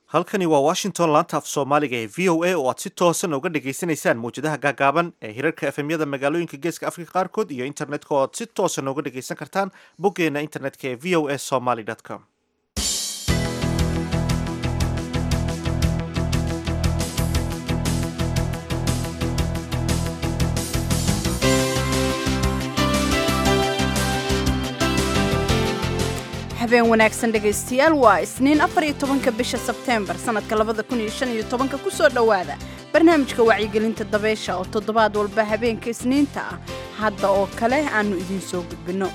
halkani waa washington laanta af soomaaliga ee v o a oo aad si toosan uga dhagaysanaysaan mawjadaha gaagaaban ee hirarka efemyada magaalooyinka geeska afrika qaarkood iyo internetka oo aad si toosan uga dhagaysan kartaan boggeena internetka ee v o a somaly com habeen wanaagsan dhegaystayaal waa isniin afar iyo tobanka bisha sebteembar sannadka labada kun iyo shan iyo tobanka ku soo dhowaada barnaamijka wacyigelinta dabeysha oo toddobaad walba habeenka isniinta ah hadda oo kale aannu idiin soo gudbinno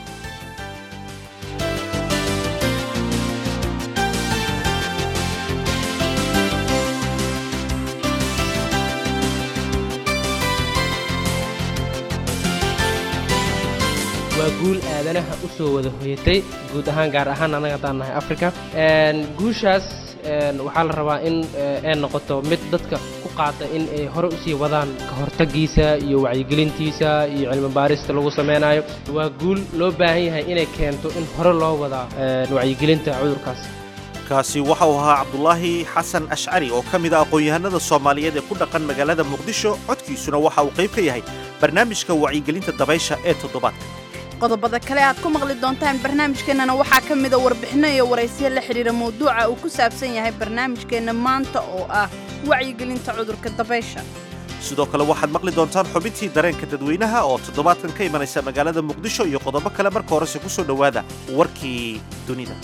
waa guul aadanaha u soo wada hoyatay guud ahaan gaar ahaan annaga haddaan nahay africa guushaas waxaa la rabaa in ay noqoto mid dadka ku qaata in ay hore usii wadaan ka hortagiisa iyo wacyigelintiisa iyo cilmibaarista lagu samaynayo waa guul loo baahan yahay inay keento in hore loo wadaa wacyigelinta cudurkaas kaasi waxa uu ahaa cabdulaahi xasan ashcari oo ka mid a aqoon-yahanada soomaaliyeed ee ku dhaqan magaalada muqdisho codkiisuna waxa uu qayb ka yahay barnaamijka wacyigelinta dabaysha ee toddobaadka qodobada kale aad ku maqli doontaan barnaamijkeennana waxaa ka mida warbixinno iyo waraysiyo la xidhiira mawduuca uu ku saabsan yahay barnaamijkeenna maanta oo ah wacyigelinta cudurka dabaysha sidoo kale waxaad maqli doontaan xubintii dareenka dadweynaha oo toddobaadkan ka imanaysa magaalada muqdisho iyo qodobo kale marka horese ku soo dhowaada warkii dunida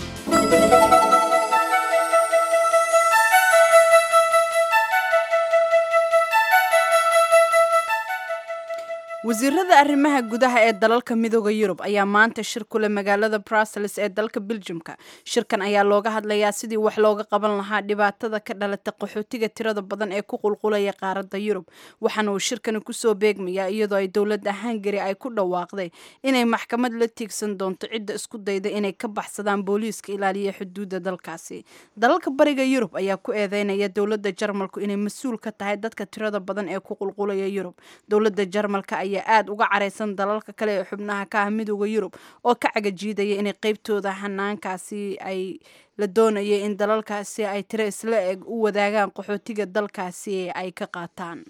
wasiirada arrimaha gudaha ee dalalka midooda yurub ayaa maanta shir kule magaalada brussels ee dalka beljumka shirkan ayaa looga hadlayaa sidii wax looga qaban lahaa dhibaatada ka dhalata qaxootiga tirada badan ee ku qulqulaya qaaradda yurub waxaana uu shirkani kusoo beegmayaa iyadoo ay dowladda hungari ay ku dhawaaqday inay maxkamad la tiigsan doonto cidda isku dayda inay ka baxsadaan booliiska ilaaliya xuduudda dalkaasi dalalka bariga yurub ayaa ku eedeynaya dowladda jarmalku inay mas-uul ka tahay dadka tirada badan ee ku qulqulaya yurub dowladda jarmalka ayaa aada uga caraysan dalalka kale ee xubnaha ka ah midooda yurub oo ka cagajiidaya inay qeybtooda hanaankaasi ay la doonayay in dalalkaasi ay tiro isla eg u wadaagaan qaxootiga dalkaasi ay ka qaataan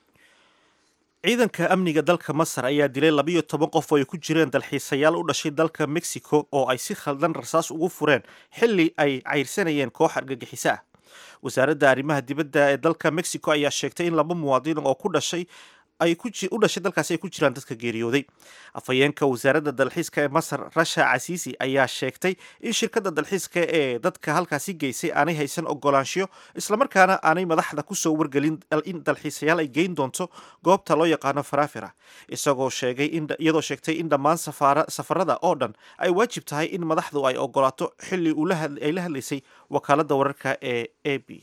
ciidanka amniga dalka masar ayaa dilay labiyo toban qof oo ay ku jireen dalxiisayaal u dhashay dalka mexico oo ay si khaldan rasaas ugu fureen xilli ay cayrsanayeen koox argagixiso ah wasaaradda arrimaha dibadda ee dalka mexico ayaa sheegtay in laba muwaadin oo ku dhashay ay u dhashay dalkaasi ay ku jiraan dadka geeriyooday afhayeenka wasaaradda dalxiiska ee masar rasha casiisi ayaa sheegtay in shirkadda dalxiiska ee dadka halkaasi geysay aanay haysan ogolaanshiyo islamarkaana aanay madaxda kusoo wargelin in dalxiisayaal ay geyn doonto goobta loo yaqaano farafira isagoo sheegay iyadoo sheegtay in dhammaan safarada oo dhan ay waajib tahay in madaxdu ay ogolaato xilli ay la hadlaysay wakaaladda wararka ee a b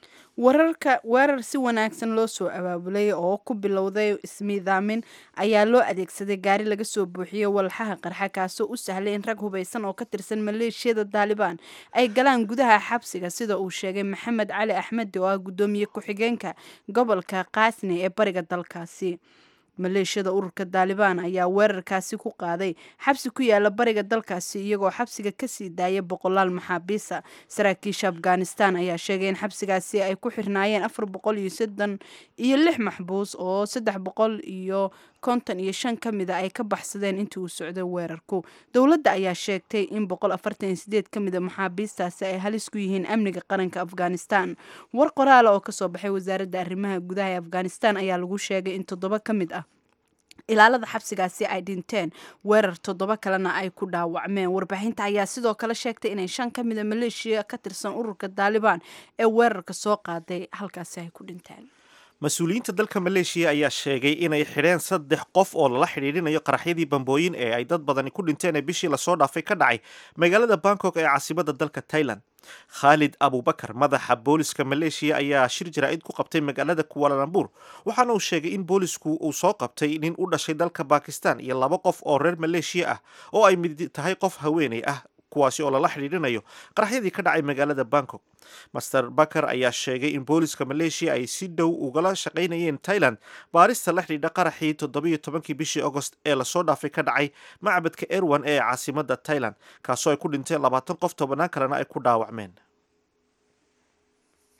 wararka weerar si wanaagsan loo soo abaabulay oo ku bilowday ismiidaamin ayaa loo adeegsaday gaari laga soo buuxiyey walxaha qarxa kaasoo u sahlay in rag hubaysan oo ka tirsan maleeshiyada daalibaan ay galaan gudaha xabsiga sida uu sheegay maxamed cali axmedi oo ah guddoomiye ku-xigeenka gobolka kaasni ee bariga dalkaasi maleeshiyada ururka daalibaan ayaa weerarkaasi ku qaaday xabsi ku yaala bariga dalkaasi iyagoo xabsiga kasii daaya boqolaal maxaabiisa saraakiisha afghanistan ayaa sheegay in xabsigaasi ay ku xirnaayeen afar boqol iyo soddon iyo lix maxbuus oo saddex boqol iyo konton iyo shan ka mida ay ka baxsadeen intii uu socday weerarku dowladda ayaa sheegtay in boqol afartan iyo sideed ka mida maxaabiistaasi ay halis ku yihiin amniga qaranka afghanistan war qoraala oo kasoo baxay wasaaradda arrimaha gudaha ee afghanistan ayaa lagu sheegay in toddoba ka mid ah ilaalada xabsigaasi ay dhinteen weerar toddoba kalena ay ku dhaawacmeen warbaahinta ayaa sidoo kale sheegtay inay shan ka mida maleeshiya ka tirsan ururka daalibaan ee weerarka soo qaaday halkaasi ay ku dhinteen mas-uuliyiinta dalka maleeshiya ayaa sheegay inay xidheen saddex qof oo lala xidhiidhinayo qaraxyadii bambooyin ee ay dad badani ku dhinteen ee bishii lasoo dhaafay ka dhacay magaalada bangkok ee caasimada dalka tailand khaalid abubakar madaxa booliska maleeshiya ayaa shir jaraa'id ku qabtay magaalada kuwaalalambur waxaana uu sheegay in boolisku uu soo qabtay nin u dhashay dalka bakistan iyo laba qof oo reer maleeshiya ah oo ay mid tahay qof haweeney ah kuwaasi oo lala xidhiidhinayo qaraxyadii ka dhacay magaalada bangkok master bakar ayaa sheegay in booliska maleeshiya ay si dhow ugala shaqaynayeen tailand baarista la xidhiidha qaraxii toddobiyo tobankii bishii agost ee lasoo dhaafay ka dhacay macbadka erwan ee caasimada tailand kaasoo ay ku dhinteen labaatan qof tobannaan kalena ay ku dhaawacmeen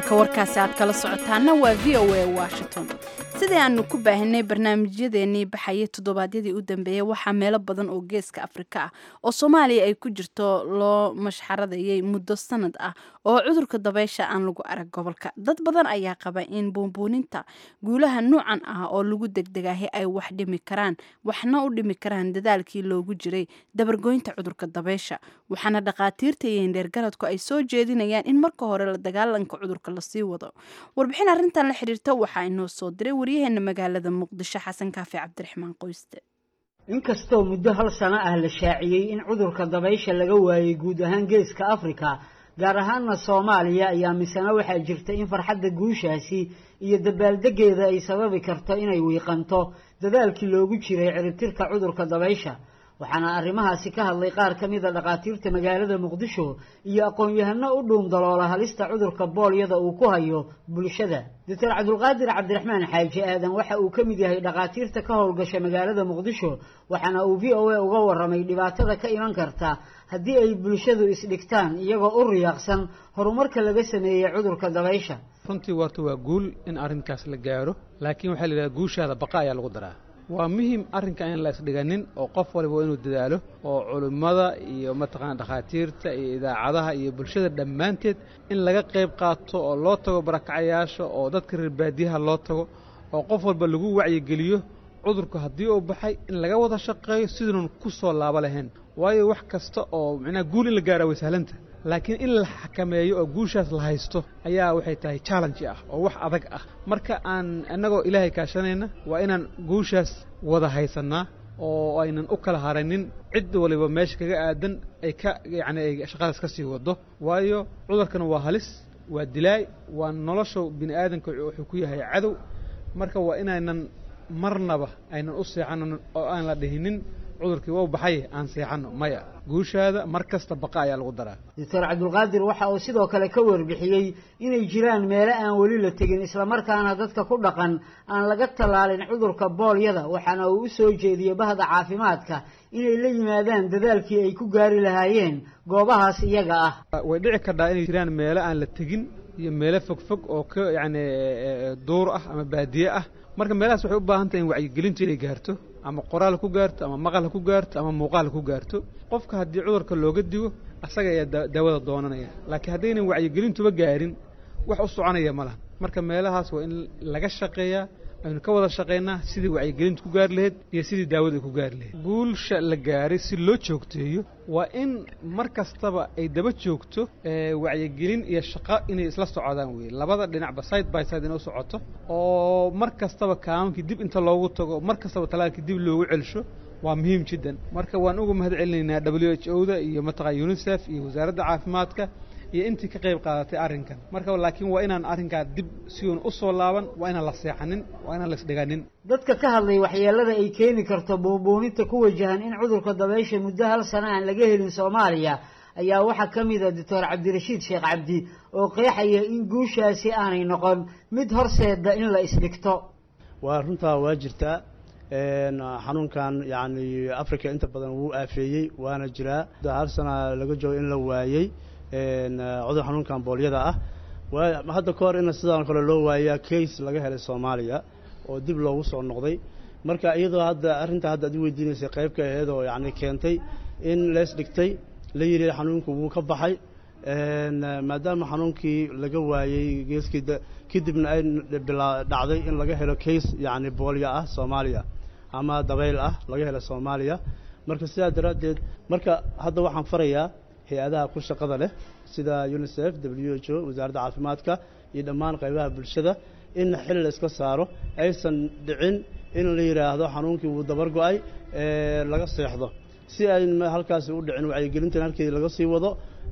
halka warkaasi aad kala socotaana waa v o a washington sidii aanu ku baahinay barnaamijyadeennii baxayay toddobaadyadii u dambeeyey waxaa meelo badan oo geeska afrika ah oo soomaaliya ay ku jirto loo mashxaradayay muddo sanad ah oo cudurka dabaysha aan lagu arag gobolka dad badan ayaa qaba in buunbuuninta guulaha nuucan ah oo lagu degdegahay ay wax dhimi karaan waxna u dhimi karaan dadaalkii loogu jiray dabargoynta cudurka dabaysha waxaana dhakhaatiirta iyo indheergaradku ay soo jeedinayaan in marka hore la dagaalanka cudurka lasii wado warbixin arrintan la xiriirta waxaa inoo soo diray waryaheena magaalada muqdisho xasan kaafi cabdiraxmaan qoyste inkastoo muddo hal sano ah la shaaciyey in cudurka dabaysha laga waayey guud ahaan geeska afrika gaar ahaanna soomaaliya ayaa misena waxaa jirta in farxadda guushaasi iyo dabaaldegeeda ay sababi karto inay wiiqanto dadaalkii loogu jiray ciribtirka cudurka dabaysha waxaana arrimahaasi ka hadlay qaar ka mida dhakhaatiirta magaalada muqdisho iyo aqoon-yahano u dhuun daloola halista cudurka boolyada uu ku hayo bulshada doctor cabdulqaadir cabdiraxmaan xaaji aadan waxa uu ka mid yahay dhakhaatiirta ka howlgasha magaalada muqdisho waxaana uu v o a uga waramay dhibaatada ka iman karta haddii ay bulshadu isdhigtaan iyagoo u riyaaqsan horumarka laga sameeyey cudurka dabaysha runtii warta waa guul in arrinkaas la gaaro laakiin waxaa la yidhaha guushaada baqa ayaa lagu daraa waa muhim arrinka in la isdhiganin oo qof waliba waa inuu dadaalo oo culimmada iyo mataqaana dhakhaatiirta iyo idaacadaha iyo bulshada dhammaanteed in laga qayb qaato oo loo tago barakacayaasha oo dadka reer baadiyaha loo tago oo qof walba lagu wacyigeliyo cudurku haddii uu baxay in laga wada shaqeeyo siduunan ku soo laabo lahayn waayo wax kasta oo micnaha guul in la gaaraa way sahlanta laakiin in la xakameeyo oo guushaas la haysto ayaa waxay tahay challenge ah oo wax adag ah marka aan innagoo ilaahay kaashanayna waa inaan guushaas wada haysannaa oo aynan u kala haranin cid waliba meesha kaga aadan ay ka yacni ay shaqadaas ka sii wado waayo cudurkan waa halis waa dilaay waa nolosha bini aadanka wuxuu ku yahay cadow marka waa inaynan marnaba aynan u seexanan oo aan la dhihinin cudurkii waa baxay aan seexanno maya guushaada mar kasta baqa ayaa lagu daraa doctor cabdulqaadir waxa uu sidoo kale ka warbixiyey inay jiraan meelo aan weli la tegin islamarkaana dadka ku dhaqan aan laga tallaalin cudurka boolyada waxaana uu u soo jeediyey bahda caafimaadka inay la yimaadaan dadaalkii ay ku gaari lahaayeen goobahaas iyaga ah way dhici kardhaa inay jiraan meelo aan la tegin iyo meelo fogfog oo ka yacni duur ah ama baadiye ah marka meelahaas waxay u baahan tahay in wacyigelintu inay gaarto ama qoraal ku gaarto ama maqal ku gaarto ama muuqaal ku gaarto qofka haddii cudurka looga digo asaga ayaa daawada doonanaya laakiin haddaynan wacyigelintuba gaarin wax u soconaya ma laha marka meelahaas waa in laga shaqeeyaa aynu ka wada shaqaynaa sidii wacyigelintu ku gaari lahayd iyo sidii daawada ku gaari lahayd guulsha la gaaray si loo joogteeyo waa in mar kastaba ay daba joogto wacyigelin iyo shaqo inay isla socdaan weye labada dhinacba side by side inay u socoto oo mar kastaba kaamankii dib inta loogu tago mar kastaba talaalkii dib loogu celsho waa muhiim jiddan marka waan uga mahad celinaynaa w h o da iyo mataqaa unisef iyo wasaaradda caafimaadka iyo intii ka qayb qaadatay arrinkan marka laakiin waa inaan arrinkaa dib si uun u soo laaban waa inaan la seexanin waa inaan la isdhiganin dadka ka hadlay waxyeelada ay keeni karto buunbuuninta ku wajahan in cudurka dabaysha muddo hal sano aan laga helin soomaaliya ayaa waxaa ka mid a doctor cabdirashiid sheekh cabdi oo qeexaya in guushaasi aanay noqon mid horseeda in la isdhigto waa runtaa waa jirtaa xanuunkan yacni africa inta badan wuu aafeeyey waana jiraa hal sana laga joogo in la waayey cudur xanuunkan boolyada ah hadda ka hor in sidaan kale loo waayaa case laga helay soomaaliya oo dib loogu soo noqday marka iyadoo hadda arrinta hadda ad i weydiinaysay qaybka aheed oo yacni keentay in lees dhigtay la yidhi xanuunku wuu ka baxay maadaama xanuunkii laga waayey geeskii kadibna ay dhacday in laga helo case yacni boolya ah soomaaliya ama dabayl ah laga helo soomaaliya marka sidaa daraaddeed marka hadda waxaan farayaa hay-adaha ku shaqada leh sida unisef w h o wasaaradda caafimaadka iyo dhammaan qaybaha bulshada in xil la iska saaro aysan dhicin in la yidhaahdo xanuunkii wuu dabar go-ay laga seexdo si ay halkaasi u dhicin wacyigelintan halkeedii laga sii wado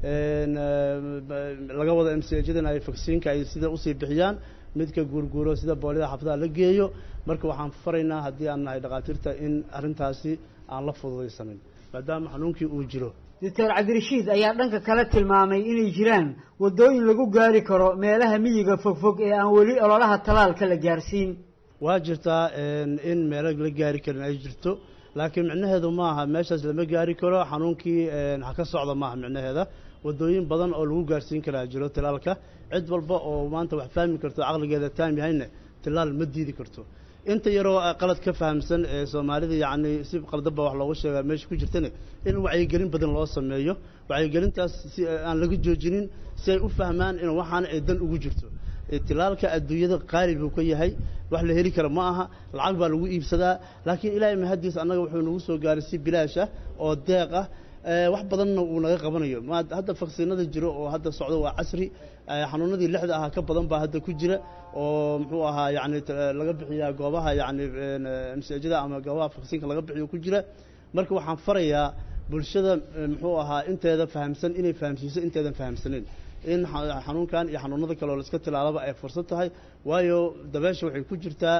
laga wado msjadan ay vaksiinka ay sida usii bixiyaan midka guurguuro sida boolida xafadaha la geeyo marka waxaan faraynaa haddii aan nahay dhakhaatiirta in arrintaasi aan la fududaysanin maadaama xanuunkii uu jiro doctor cabdirashiid ayaa dhanka kale tilmaamay inay jiraan waddooyin lagu gaari karo meelaha miyiga fogfog ee aan weli ololaha talaalka la gaarsiin waa jirtaa in meelo la gaari karin ay jirto laakiin micnaheedu maaha meeshaas lama gaari karo xanuunkii ha ka socda maaha micnaheeda wadooyin badan oo lagu gaarsiin karaa jiro tilaalka cid walba oo maanta wax fahmi karto caqligeeda taam yahayna tilaal ma diidi karto inta yaroo qalad ka fahamsan ee soomaalida yacni si qaldanba wax loogu sheegaa meesha ku jirtana in wacyigelin badan loo sameeyo wacyigelintaas si aan laga joojinin si ay u fahmaan in waxaana ay dan ugu jirto tilaalka adduunyada qaali buu ka yahay wax la heli kara ma aha lacag baa lagu iibsadaa laakiin ilaahay mahadiis annaga wuxuu nagu soo gaaray si bilaash ah oo deeq ah wax badanna uu naga qabanayo ma hadda faksiinada jiro oo hadda socdo waa casri xanuunadii lixda ahaa ka badan baa hadda ku jira oo muxuu ahaa yacni laga bixiyaa goobaha yacni masaajida ama goobaha faksiinka laga bixiyo ku jira marka waxaan farayaa bulshada muxuu ahaa inteeda fahamsan inay fahamsiiso inteedan fahamsaneyn in xanuunkan iyo xanuunada kale oo la iska tilaalaba ay fursad tahay waayo dabeesha waxay ku jirtaa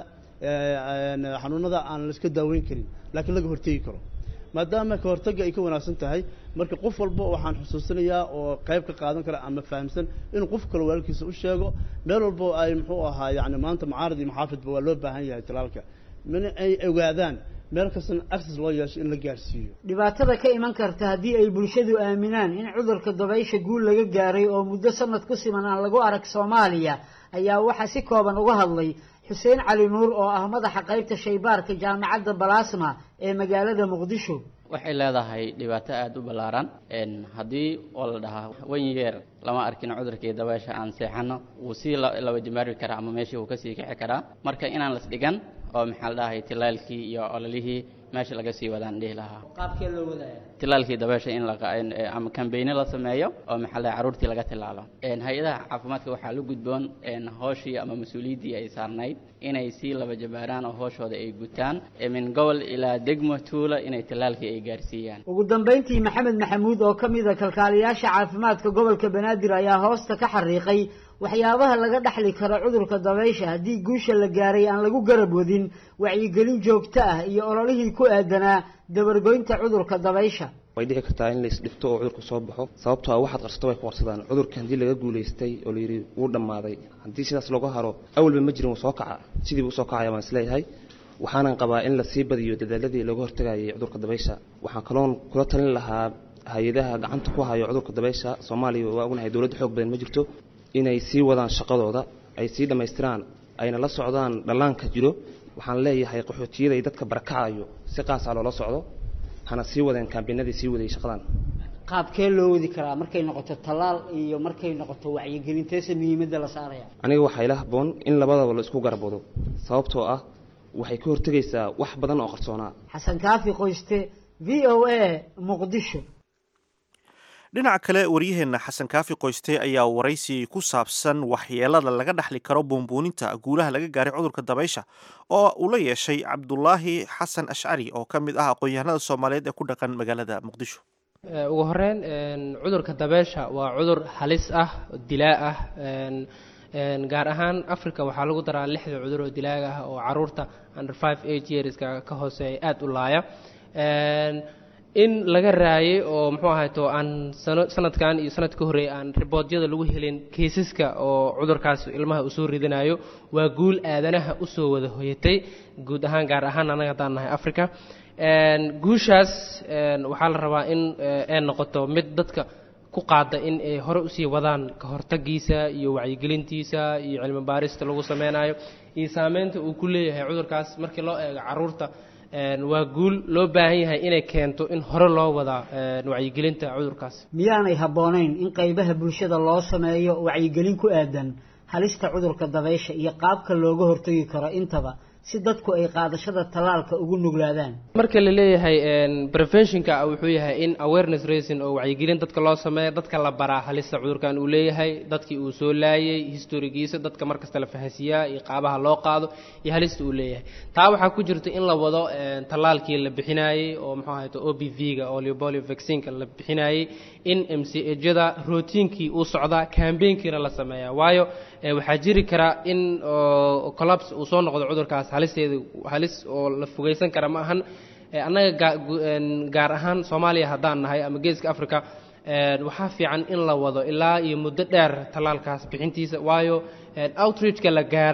xanuunada aan la iska daaweyn karin laakiin laga hortegi karo maadaama ka hortagga ay ka wanaagsan tahay marka qof walba waxaan xusuusinayaa oo qayb ka qaadan kara ama fahamsan inuu qof kale walaalkiisa u sheego meel walbo ay muxuu ahaa yacni maanta mucaarad iyo maxaafidba waa loo baahan yahay tilaalka min ay ogaadaan meel kastana access loo yeesho in la gaarsiiyo dhibaatada ka iman karta haddii ay bulshadu aaminaan in cudurka dabaysha guul laga gaaray oo muddo sanad ku siman aan lagu arag soomaaliya ayaa waxaa si kooban uga hadlay xuseen cali nuur oo ah madaxa qaybta shaybaarka jaamacadda balaasma ee magaalada muqdisho waxay leedahay dhibaato aada u ballaaran haddii oo la dhahaa wan yeer lama arkin cudurkii dabaysha aan seexano wuu sii laba jimaari karaa ama meeshii wuu kasii kici karaa marka inaan las dhigan oo maxaa la dhahay tilaalkii iyo ololihii meesha laga sii wadaan dhihi lahaa qaabkee loo wadaya tilaalkii dabeesha in la ama kambeyne la sameeyo oo maxaa la carruurtii laga tilaalo hay-adaha caafimaadka waxaa la gudboon hooshii ama mas-uuliyaddii ay saarnayd inay sii laba jabaaraan oo hooshooda ay gutaan min gobol ilaa degmo tuula inay tilaalkii ay gaarsiiyaan ugu dambayntii maxamed maxamuud oo ka mid a kalkaaliyaasha caafimaadka gobolka banaadir ayaa hoosta ka xariiqay waxyaabaha laga dhaxli karo cudurka dabaysha haddii guusha la gaaray aan lagu garab wadin wacyigelin joogto ah iyo ololihii ku aadanaa dabargoynta cudurka dabaysha way dhici kartaa in lais dhifto oo cudurku soo baxo sababtoo ah waxaad qarsato way ku qarsadaan cudurka haddii laga guulaystay oo layidhi wuu dhammaaday haddii sidaas looga haro awalba ma jirin wuu soo kaca sidiibu usoo kacaya baan isleeyahay waxaanan qabaa in lasii badiyo dadaaladii looga hortagayay cudurka dabaysha waxaan kaloon kula talin lahaa hay-adaha gacanta ku hayo cudurka dabaysha soomaaliya waa ognahay dowladda xoog badan ma jirto inay sii wadaan shaqadooda ay sii dhammaystiraan ayna la socdaan dhallaanka jiro waxaan leeyahay qaxootiyada iyo dadka barakacayo si qaasaa loola socdo hana sii wadeen kaambinadii sii wadayay shaqadan qaabkee loo wadi karaa markay noqoto tallaal iyo markay noqoto wacyigelinteesa muhiimadda la saaraya aniga waxaa ila habboon in labadaba la isku garabwado sababtoo ah waxay ka hortegaysaa wax badan oo qarsoonaa xasan kaafi qoyste v o a muqdisho dhinaca kale waryaheenna xasan kaafi qoyste ayaa waraysi ku saabsan waxyeelada laga dhaxli karo buunbuuninta guulaha laga gaaray cudurka dabaysha oo uu la yeeshay cabdulaahi xasan ashcari oo ka mid ah aqoon-yahanada soomaaliyeed ee ku dhaqan magaalada muqdisho ugu horeyn cudurka dabeesha waa cudur halis ah dilaa ah gaar ahaan africa waxaa lagu daraa lixda cudur oo dilaaga ah oo caruurta under five age yearska ka hooseeya aada u laaya in laga raayay oo muxuu ahayto aan sano sanadkan iyo sanad ka horreeyay aan riboodyada lagu helin kiisaska oo cudurkaas ilmaha uu soo ridinayo waa guul aadanaha usoo wada hoyatay guud ahaan gaar ahaan annaga haddaan nahay africa guushaas waxaa la rabaa in ay noqoto mid dadka ku qaada in ay hore usii wadaan ka hortagiisa iyo wacyigelintiisa iyo cilmi baarista lagu sameynayo iyo saameynta uu ku leeyahay cudurkaas markii loo eego caruurta waa guul loo baahan yahay inay keento in hore loo wadaa wacyigelinta cudurkaas miyaanay habboonayn in qaybaha bulshada loo sameeyo wacyigelin ku aadan halista cudurka dabaysha iyo qaabka looga hortagi karo intaba si dadku ay qaadashada tallaalka ugu nuglaadaan marka la leeyahay preventionka wuxuu yahay in awareness racing oo wacyigelin dadka loo sameeyo dadka la baraa halista cudurkan uu leeyahay dadkii uu soo laayay historigiisa dadka markasta la fahansiiyaa iyo qaabaha loo qaado iyo halista uu leeyahay taa waxaa ku jirta in la wado tallaalkii la bixinayey oo muxuu ahayto o b v-ga oo leobolio vaccineka la bixinayey in m c ejada routiinkii uu socdaa cambaynkiina la sameeyaa waayo waxaa jiri karaa in collapse uu soo noqdo cudurkaas halisteeda halis oo la fogeysan kara ma ahan annaga gaar ahaan soomaaliya haddaan nahay ama geeska africa waxaa fiican in la wado ilaa iyo muddo dheer tallaalkaas bixintiisa waayo outreachka la gaara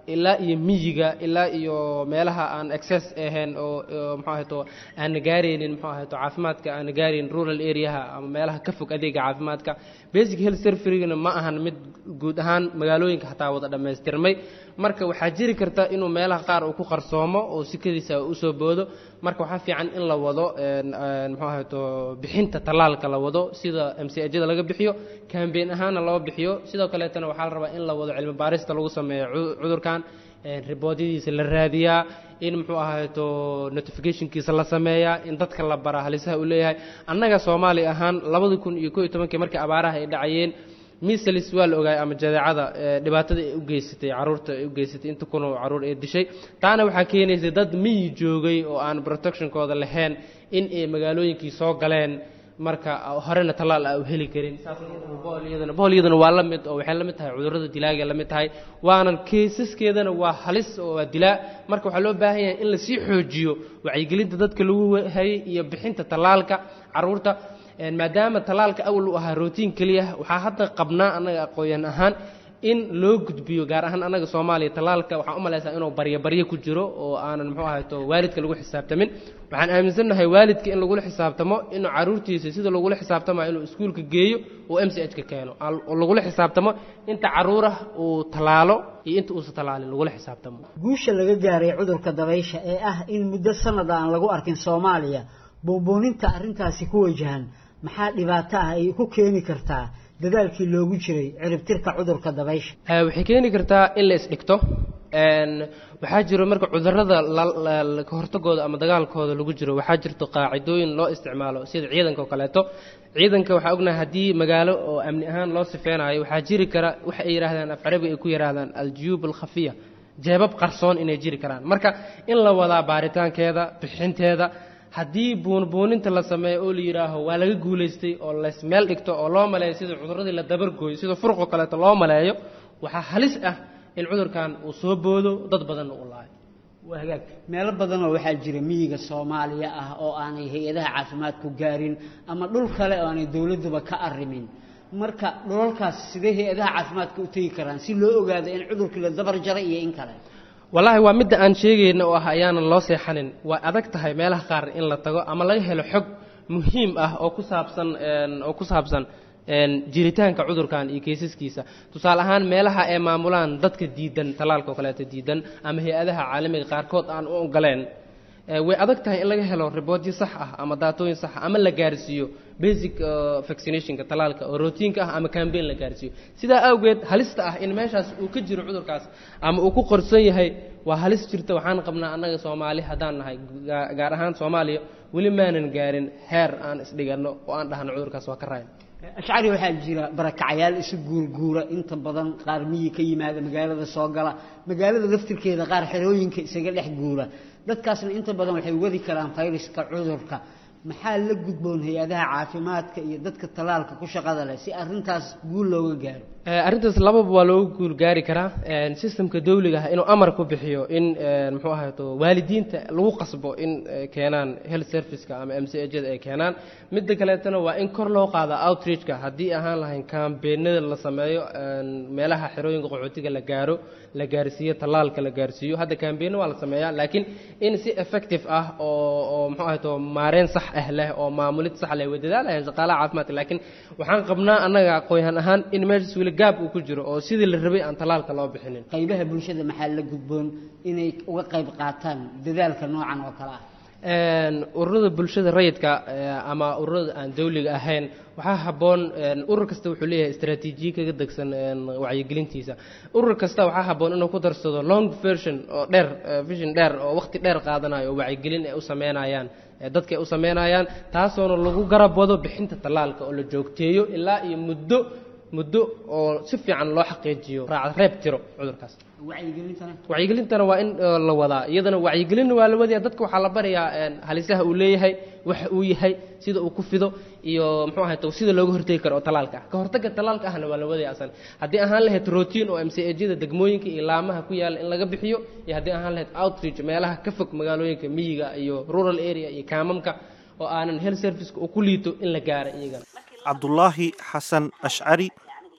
ilaa iyo miyiga ilaa iyo meelaha aan access ahayn oo oo muxuu ahayto aan gaaraynin muxuu ahayto caafimaadka aan gaaraynin rural areaha ama meelaha ka fog adeega caafimaadka basic health servicegana ma ahan mid guud ahaan magaalooyinka xataa wada dhammaystirmay marka waxaa jiri karta inuu meelaha qaar uu ku qarsoomo oo sikadiisa usoo boodo marka waxaa fiican in la wado een, een, muxuu ahayto bixinta tallaalka la wado sida m c ajada laga bixiyo kambeyn ahaanna loo bixiyo sidoo kaleetana waxaa la rabaa in la wado cilmi baarista lagu sameeyo cu- cudurkan een, riboodyadiisa la raadiyaa in muxuu ahayto notificationkiisa la sameeyaa in dadka la baraa halisaha uu leeyahay annaga soomaali ahaan labada kun iyo koo iyo tobankii markii abaaraha ay dhacayeen misalis waa la ogaayay ama jadeecada ee, dhibaatada ay u geysatay caruurta ay u geysatay inta kunoo caruur ee dishay taana waxaa keenaysay dad miyi joogay oo aan protectionkooda lahayn in ay magaalooyinkii soo galeen marka horena tallaal a u heli karin booliyadana booliyadana waa la mid oo waxay la mid tahay cudurrada dilaaga la mid tahay waana keysaskeedana waa halis oo waa dilaa marka waxaa loo baahan yahay in lasii xoojiyo wacyigelinta dadka lagu hayay iyo bixinta tallaalka caruurta een, maadaama tallaalka awal u ahaa rootiin keliya waxaa hadda qabnaa annaga aqooyan ahaan in loo gudbiyo gaar ahaan annaga soomaaliya tallaalka waxaan u malaysaa inuu baryo baryo ku jiro oo aanan muxuu ahayto waalidka lagu xisaabtamin waxaan aaminsannahay waalidka in lagula xisaabtamo inuu caruurtiisa sida lagula xisaabtamayo inuu iskuulka geeyo uu m c h ka keeno al- oo lagula xisaabtamo inta caruurah uu tallaalo iyo inta uusa tallaalin lagula xisaabtamo guusha laga gaaray cudurka dabaysha ee ah in muddo sanad aan lagu arkin soomaaliya buunbuuninta arrintaasi ku wajahan maxaa dhibaato ah ay ku keeni kartaa dadaalkii loogu jiray ciribtirka cudurka dabaysha Eh, waxay keeni kartaa in la isdhigto een, waxaa jiro marka cudurrada la- la- la- ka hortagooda ama dagaalkooda lagu jiro waxaa jirto qaacidooyin loo isticmaalo sida ciidanka oo kaleeto ciidanka waxaa ognahay haddii magaalo oo amni ahaan loo sifeynayo waxaa jiri kara waxa ay yidhaahdaan af carabiga ay ku yidhaahdaan aljuyuub alkhafiya jeebab qarsoon inay jiri karaan marka in la wadaa baaritaankeeda bixinteeda haddii buunbuuninta la sameeyo oo la yidhaaho waa laga guulaystay oo lays meel dhigto oo loo maleeyo sida cudurradii la dabargooyo sida furuqoo kaleeto loo maleeyo waxaa halis ah in cudurkan uu soo boodo dad badanna uu laayo waa hagaag meelo badanoo waxaa jira miyiga soomaaliya ah oo aanay hay-adaha caafimaadku gaarin ama dhul kale oo aanay dowladduba ka arrimin marka dhulalkaas sidee hay-adaha caafimaadka u tegi karaan si loo ogaado in cudurkii la dabar jaray iyo in kale wallaahi waa midda aan sheegayna oo ah ayaanan loo seexanin waa adag tahay meelaha qaar in la tago ama laga helo xog muhiim ah oo ku saabsan een, oo ku saabsan een, jiritaanka cudurkan iyo kaysaskiisa tusaale ahaan meelaha ay maamulaan dadka diidan tallaalka oo kaleeto diidan ama hay-adaha caalamiga qaarkood aan u ogoleen Eh, way adag tahay in laga helo riboodyo sax ah ama daatooyin sax ah ama la gaarsiiyo basic eh, vaccinationka tallaalka oo rootiinka ah ama campaign la gaarsiiyo sidaa awgeed halista ah in meeshaas uu ka jiro cudurkaas ama uu ku qorson yahay waa halis jirta waxaan qabnaa annaga soomaali haddaan nahay gaa- gaar ahaan soomaaliya weli maanan gaarin heer aan isdhiganno oo aan dhahno cudurkaas waa ka rayn ashcari waxaa jira barakacayaal isu guurguura inta badan qaar miyi ka yimaada magaalada soo gala magaalada laftirkeeda qaar xerooyinka isaga dhex guura dadkaasna inta badan waxay wadi karaan fayraska cudurka maxaa la gudboon hay-adaha caafimaadka iyo dadka tallaalka ku shaqada leh si arrintaas guul looga gaaro Eh, arrintaas lababa waa looga guul gaari karaa een, systemka dawliga ah inuu amar ku bixiyo in een, muxuu ahayto waalidiinta lagu qasbo in ay keenaan health serviceka ama m c ajada ay keenaan midda kaleetana waa in kor loo qaada outreachka haddii ahaan lahayn kambeenada la sameeyo een, meelaha xerooyinka qaxootiga la gaaro la gaarsiiyo tallaalka la gaarsiiyo hadda kambeena waa la sameeyaa laakiin in si effective ah oo oo muxuu ahayto maareen sax ah leh oo maamulid sax leh way dadaalayaan shaqaalaha caafimaadka laakiin waxaan qabnaa annaga aqoonyahan ahaan in meeshaas weli gaab uu ku jiro oo sidii la rabay aan tallaalka loo bixinin qaybaha bulshada maxaa la gudboon inay uga qayb qaataan dadaalka noocan oo kale ah Een, ururada bulshada rayidka eh, ama ururada aan dawliga ahayn waxaa habboon een, urur kasta wuxuu leeyahay istaraatiijiye kaga degsan een, wacyigelintiisa urur kasta waxaa habboon inuu ku darsado long version oo dheer eh, vision dheer oo waqti dheer qaadanayo oo wacyigelin ay u sameynayaan eh, dadka ay u sameynayaan taasoona lagu garab wado bixinta tallaalka oo la joogteeyo ilaa iyo muddo muddo oo si fiican loo xaqiijiyo raac reeb tiro cudurkaas wacyigelintana wacyigelintana waa in eh, la wadaa iyadana wacyigelinna waa la wadayaa dadka waxaa la barayaa een, halisaha uu leeyahay waxa uu yahay sida uu ku fido iyo muxuu ahay sida looga hortegi karo oo talaalka ah ka hortagga talaalka ahna waa la wadaya asan haddii ahaan lahayd routine oo m c ajyada degmooyinka iyo laamaha ku yaalla in laga bixiyo iyo haddii ahaan lahayd outreach meelaha ka fog magaalooyinka miyiga iyo rural area iyo kaamamka oo aanan health serviceka uu ku liito in la gaaro iyagana cabdulaahi xasan ashcari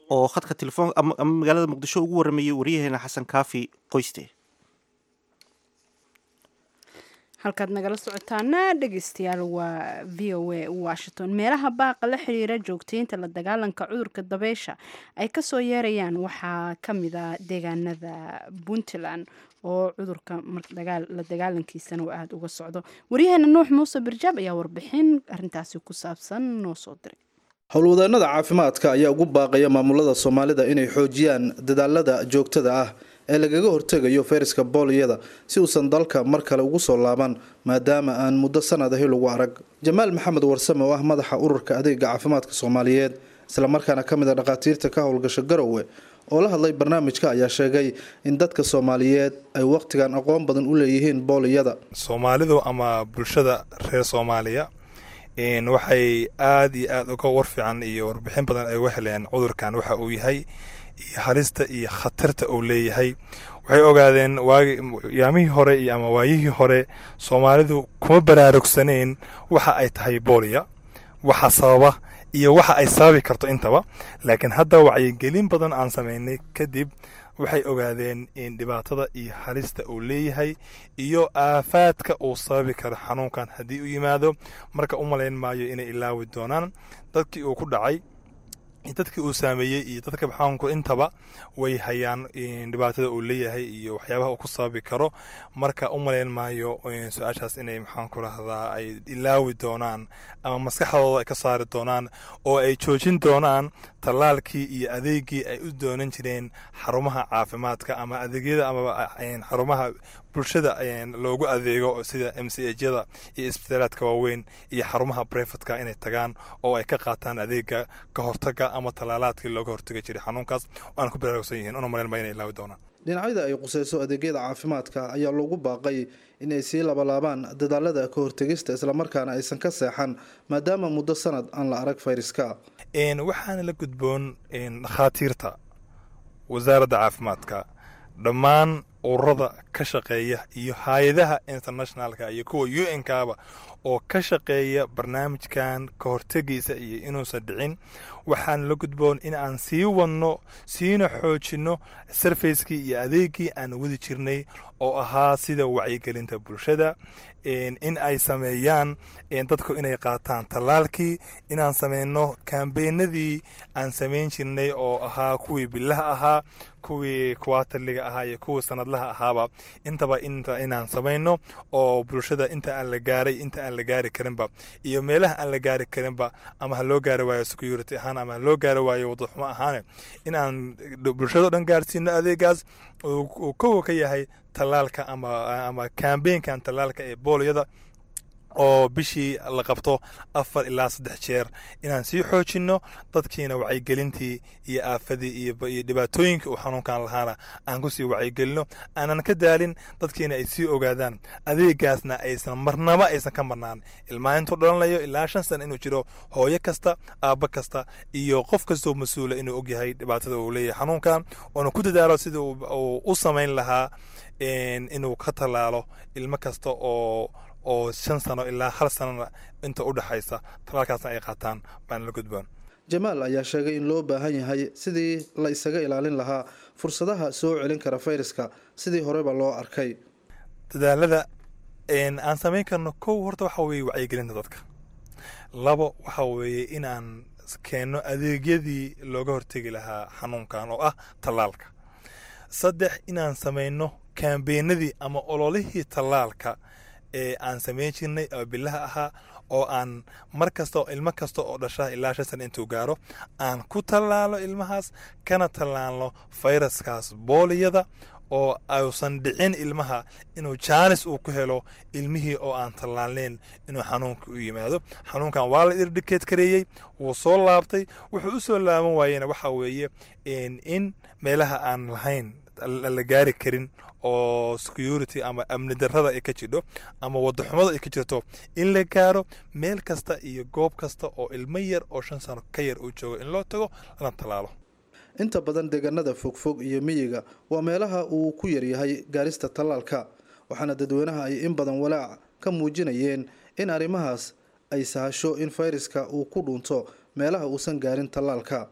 oo khadka telefoon ama magaalada muqdisho ugu waramayay waryaheena xasan kaafi qoyste halkaad nagala socotaana dhegeystayaal waa v o a washington meelaha baaqa la xiriira joogteynta la dagaalanka cudurka dabeysha ay kasoo yeerayaan waxaa kamid a deegaanada puntland oo cudurka la dagaalankiisana uu aada uga socdo waryaheena nuux muuse birjaab ayaa warbixin arintaasi ku saabsan noo soo diray howlwadeenada caafimaadka ayaa ugu baaqaya maamulada soomaalida inay xoojiyaan dadaalada joogtada ah ee lagaga hortegayo fayraska booliyada si uusan dalka mar kale ugu soo laaban maadaama aan muddo sanad ahi lagu arag jamaal maxamed warsame oo ah madaxa ururka adeega caafimaadka soomaaliyeed islamarkaana ka mid a dhakhaatiirta ka howlgasha garowe oo la hadlay barnaamijka ayaa sheegay in dadka soomaaliyeed ay wakhtigan aqoon badan u leeyihiin booliyada soomaalidu ama bulshada reer soomaaliya waxay aada iyo aada uga war fiican iyo warbixin badan ay uga heleen cudurkan waxa uu yahay iyo halista iyo khatarta uu leeyahay waxay ogaadeen waagi yaamihii hore iyo ama waayihii hore soomaalidu kuma baraarugsaneyn waxa ay tahay booliya waxa sababa iyo waxa ay sababi karto intaba laakiin hadda wacyigelin badan aan samaynay kadib waxay ogaadeen in dhibaatada iyo halista uu leeyahay iyo aafaadka uu sababi karo xanuunkan haddii u yimaado marka u malayn maayo inay ilaawi doonaan dadkii uu ku dhacay dadkii uu saameeyey iyo dadka xanuunku intaba way hayaan dhibaatada uu leeyahay iyo waxyaabaha uu ku sababi karo marka u malayn maayo su-aashaas inay maxaan ku rahdaa ay ilaawi doonaan ama maskaxdooda ay ka saari doonaan oo ay joojin doonaan tallaalkii iyo adeegii ay u doonan jireen xarumaha caafimaadka ama adeegyada ama xarumaha bulshada loogu adeego sida m c hyada iyo isbitaalaadka waaweyn iyo xarumaha brefatka inay tagaan oo ay ka qaataan adeega ka hortaga ama tallaalaadkii looga hortagi jiray xanuunkaas aan ku baraarugsan yihiin una malayn ma inay ilaawi doonaan dhinacyada ay qusayso adeegyada caafimaadka ayaa loogu baaqay in ay sii labalaabaan dadaalada ka hortegista islamarkaana aysan ka seexan maadaama muddo sanad aan la arag fayraska waxaana la gudboon dhakhaatiirta wasaaradda caafimaadka dhammaan ururada ka shaqeeya iyo hay-adaha internationalka iyo kuwa u n kaba oo ka shaqeeya barnaamijkan ka hortegiisa iyo inuusan dhicin waxaan la gudboon in aan sii wadno siina xoojinno sarfacekii iyo adeegii aan wadi jirnay oo ahaa sida wacyigelinta bulshada in ay sameeyaan dadku inay qaataan tallaalkii inaan sameyno kambeenadii aan samayn jirnay oo ahaa kuwii bilaha ahaa kuwii kuwaataliga ahaa iyo kuwii sanadlaha ahaaba intaba inaan samayno oo bulshada inta aan la gaaray inta aan la gaari karinba iyo meelaha aan la gaari karinba ama ha loo gaari waayo security ahaan ama ha loo gaari waayo wadaxumo ahaane inaan bulshado dhan gaarsiino adeegaas uu kowa ka yahay tallaalka ama kambeenkan tallaalka ee booliyada oo bishii la qabto afar ilaa saddex jeer inaan sii xoojinno dadkiina wacyigelintii iyo aafadii iyo dhibaatooyinka uu xanuunkan lahaana aan kusii wacyigelino aanan ka daalin dadkiina ay sii ogaadaan adeegaasna aysan marnaba aysan ka marnaan ilmaa intuu dhalanayo ilaa shan sana inuu jiro hooyo kasta aabbo kasta iyo qof kastoo mas-uula inuu ogyahay dhibaatada uu leeyahay xanuunkan oona ku dadaalo sidii uu u samayn lahaa inuu ka tallaalo ilmo kasta oo oo shan sano ilaa hal sanona inta u dhexaysa talaalkaasna ay qaataan baana la gudboon jamaal ayaa sheegay in loo baahan yahay sidii la isaga ilaalin lahaa fursadaha soo celin kara fayraska sidii horeba loo arkay dadaalada aan samayn karno kow horta waxa weeye wacyigelinta dadka labo waxa weeye inaan keenno adeegyadii looga hortegi lahaa xanuunkan oo ah tallaalka saddex inaan samayno kambeenadii ama ololihii tallaalka ee aan samayn jirnay oo bilaha ahaa oo aan mar kasta ilmo kasta oo dhasha ilaa shan sana intuu gaaro aan ku tallaalo ilmahaas kana tallaalno fayraskaas booliyada oo ausan dhicin ilmaha inuu jaanis uu ku helo ilmihii oo aan tallaalneyn inuu xanuunka u yimaado xanuunkan waa la irdhikeed kareeyey wuu soo laabtay wuxuu u soo laaban waayena waxa weeye in meelaha aan lahayn la gaari karin oo security ama amni darrada ay ka jidho ama wadaxumada ay ka jirto in la gaaro meel kasta iyo goob kasta oo ilmo yar oo shan sano ka yar uu joogo in loo tago lana tallaalo inta badan deegaanada fogfog iyo miyiga waa meelaha uu ku yaryahay gaarista tallaalka waxaana dadweynaha ay in badan walaac ka muujinayeen in arrimahaas ay sahasho in fayraska uu ku dhunto meelaha uusan gaarin tallaalka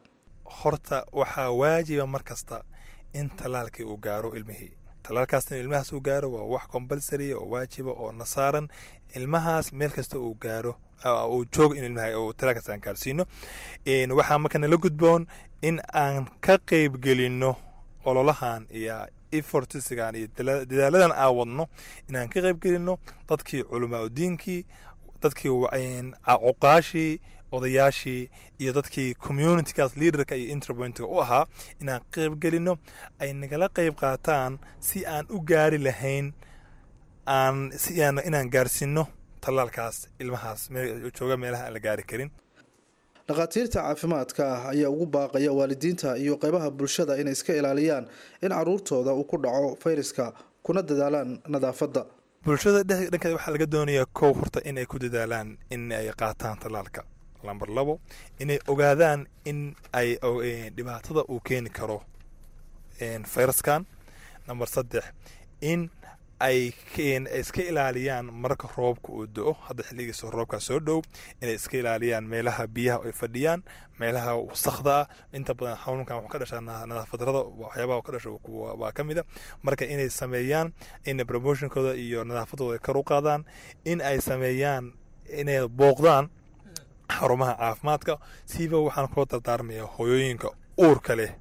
horta waxaa waajiba mar kasta in tallaalkii uu gaaro ilmihii tallaalkaasna ilmahaas uu gaaro waa wax compulsory oo waajiba oo nasaaran ilmahaas meel kasta uu gaaro uu joogo in ilmaha uu tallaalkaas aan gaarsiino waxaa marka nala gudboon in aan ka qeyb gelinno ololahan iyo efortisigan iyo dadaaladan aan wadno inaan ka qeyb gelinno dadkii culamaa udiinkii dadkii cuqaashii odayaashii iyo dadkii communitygaas leaderka iyo interpointiga u ahaa inaan qeyb gelinno ay nagala qeyb qaataan si aan u gaari lahayn aan si aan inaan gaarsiino tallaalkaas ilmahaas jooga meelaha aan la gaari karin dhakhaatiirta caafimaadka ah ayaa ugu baaqaya waalidiinta iyo qeybaha bulshada inay iska ilaaliyaan in caruurtooda uu ku dhaco fayraska kuna dadaalaan nadaafadda bulshada dhankeeda waxaa laga doonayaa kow horta inay ku dadaalaan in ay qaataan tallaalka lamber labo inay ogaadaan in ay dhibaatada uu keeni karo fayraskan namber saddex in ay iska ilaaliyaan marka roobka uu do-o hadda xilligiisa roobkaa soo dhow inay iska ilaaliyaan meelaha biyaha ay fadhiyaan meelaha wasakda ah inta badan xanuunkan wuxuu ka dhashaa nadaafadarada waxyaabaha ka dhasha waa ka mid a marka inay sameeyaan in promotionkooda iyo nadaafadooda ay kor u qaadaan in ay sameeyaan inay booqdaan xarumaha caafimaadka siiba waxaan kula dardaarmaya hoyooyinka uurka leh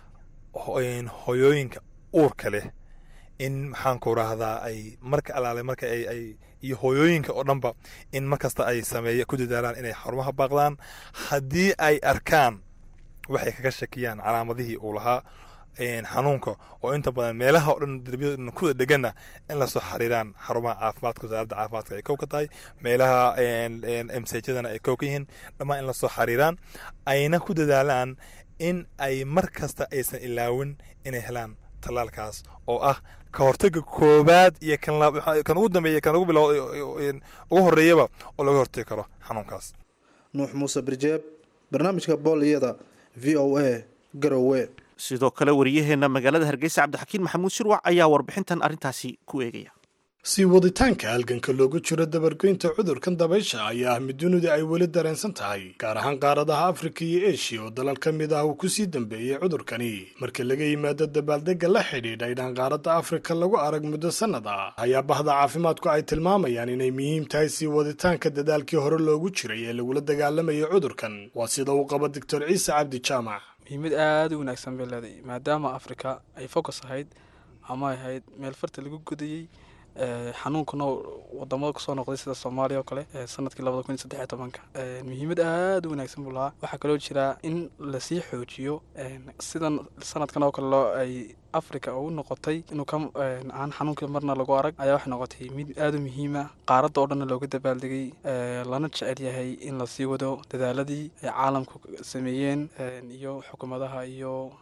hoyooyinka uurka leh in maxaan ku rahdaa ay marka alaale marka ay iyo hooyooyinka oo dhanba in markasta ay sameeya ku dadaalaan inay xarumaha baaqdaan haddii ay arkaan waxay kaga shakiyaan calaamadihii uu lahaa xanuunka oo inta badan meelaha oo dhan derbiyada kuda dheganna in lasoo xariiraan xarumaha caafimaadka wasaaradda caafimaadka ay kow ka tahay meelaha msjadana ay kow ka yihiin dhammaan in lasoo xariiraan ayna ku dadaalaan in ay mar kasta aysan ilaawin inay helaan tallaalkaas oo ah ka hortaga koobaad iyo kan ugu dambeeya kan ugu bilow ugu horeeyaba oo laga hortagi karo xanuunkaas nuux muuse birjeeb barnaamijka booliyada v o a garowe sidoo kale wariyaheena magaalada hargeysa cabdixakiin maxamuud shirwac ayaa warbixintan arrintaasi ku eegaya sii waditaanka halganka loogu jiro dabargoynta cudurkan dabaysha ayaa ah mid dunidu ay weli dareensan tahay gaar ahaan qaaradaha afrika iyo eshiya oo dalal ka mid ah uu kusii dambeeyey cudurkani marka laga yimaado dabaaldegga la xidhiidha inaan qaaradda afrika lagu arag muddo sannad ah ayaa bahda caafimaadku ay tilmaamayaan inay muhiim tahay sii waditaanka dadaalkii hore loogu jiray ee lagula dagaalamayo cudurkan waa sida uu qabo doctor ciise cabdi jaamac muhiimad aada u wanaagsan bay leedahay maadaama afrika ay focus ahayd ama ay ahayd meel farta lagu gudayey xanuunkana wadamada kusoo noqday sida soomaaliya oo kale sanadkii labada kun iyo saddex iyo tobanka muhiimad aada u wanaagsan buu lahaa waxaa kaloo jiraa in lasii xoojiyo sidan sanadkan oo kale loo ay africa u noqotay inuu ka aan xanuunkii marna lagu arag ayaa waxay noqotay mid aada u muhiima qaaradda oo dhanna looga dabaaldegay lana jecel yahay in lasii wado dadaaladii ay caalamku sameeyeen iyo xukuumadaha iyo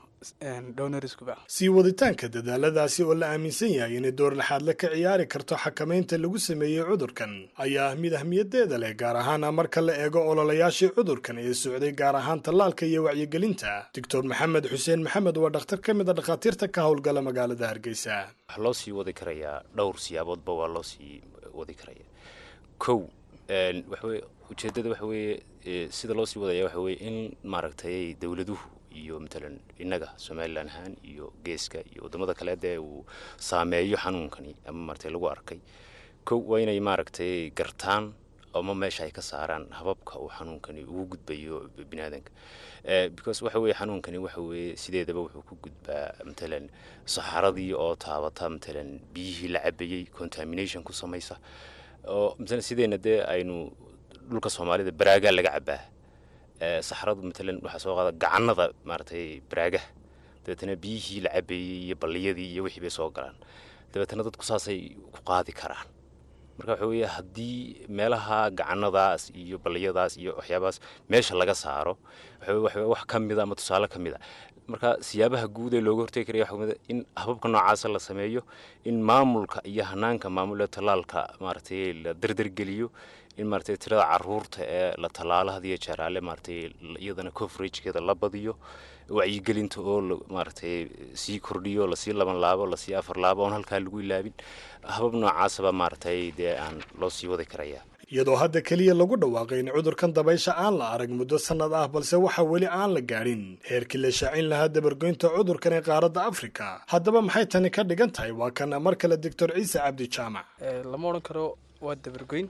sii waditaanka dadaaladaasi oo la aaminsan yahay inay door laxaadle ka ciyaari karto xakamaynta lagu sameeyey cudurkan ayaa ah mid ahmiyadeeda leh gaar ahaana marka la eego ololayaashii cudurkan ee socday gaar ahaan tallaalka iyo wacyigelinta doctor maxamed xuseen maxamed waa dhakhtar ka mid a dhakhaatiirta ka howlgala magaalada hargeysa waxaa loo sii wadi karayaa dhowr siyaaboodba waa loo sii wadi karaya kow waxaweye ujeeddada waxa weeye sida loo sii wadaya waxa weye in maaragtay dowladuhu iyo matalan innaga somalilan ahaan iyo geeska iyo waddamada kale dee uu saameeyo xanuunkani ama maaragtay lagu arkay kow waa inay maaragtay gartaan ama meesha ay ka saaraan hababka uu xanuunkani ugu gudbayo bini aadanka because waxa weye xanuunkani waxa weeye sideedaba wuxuu ku gudbaa matalan saxaradii oo taabata matalan biyihii la cabayey contamination ku samaysa oo matalan sideenna dee aynu dhulka soomaalida baraagaa laga cabaa saxradu matalan waxaa soo qaada gacanada maaragtay baraagaha dabeetana biyihii la cabeeyey iyo balliyadii iyo wixii bay soo galaan dabeetana dadku saasay ku qaadi karaan marka waxa weeye haddii meelaha gacanadaas iyo balliyadaas iyo waxyaabahaas meesha laga saaro waxa wax ka mida ama tusaale ka mid a marka siyaabaha guud ee looga hortegi karaya waxaa kamid a in hababka noocaasa la sameeyo in maamulka iyo hanaanka maamul ee tallaalka maaragtay la dardargeliyo in maaragtay tirada caruurta ee la tallaalo hadiyo jeeraale maaragtay iyadana coveragekeeda la badiyo wacyigelinta oo maaragtay sii kordhiyo lasii laban laabo lasii afar laabo oon halkaa lagu ilaabin habab noocaasaba maaragtay dee aan loo sii wadi karaya iyadoo hadda keliya lagu dhawaaqay in cudurkan dabaysha aan la arag muddo sannad ah balse waxa weli aan la gaadhin heerkii la shaacin lahaa dabargoynta cudurkan ee qaaradda afrika haddaba maxay tani ka dhigan tahay waa kan mar kale doctor ciise cabdi jaamac lama odhan karo waa dabargoyn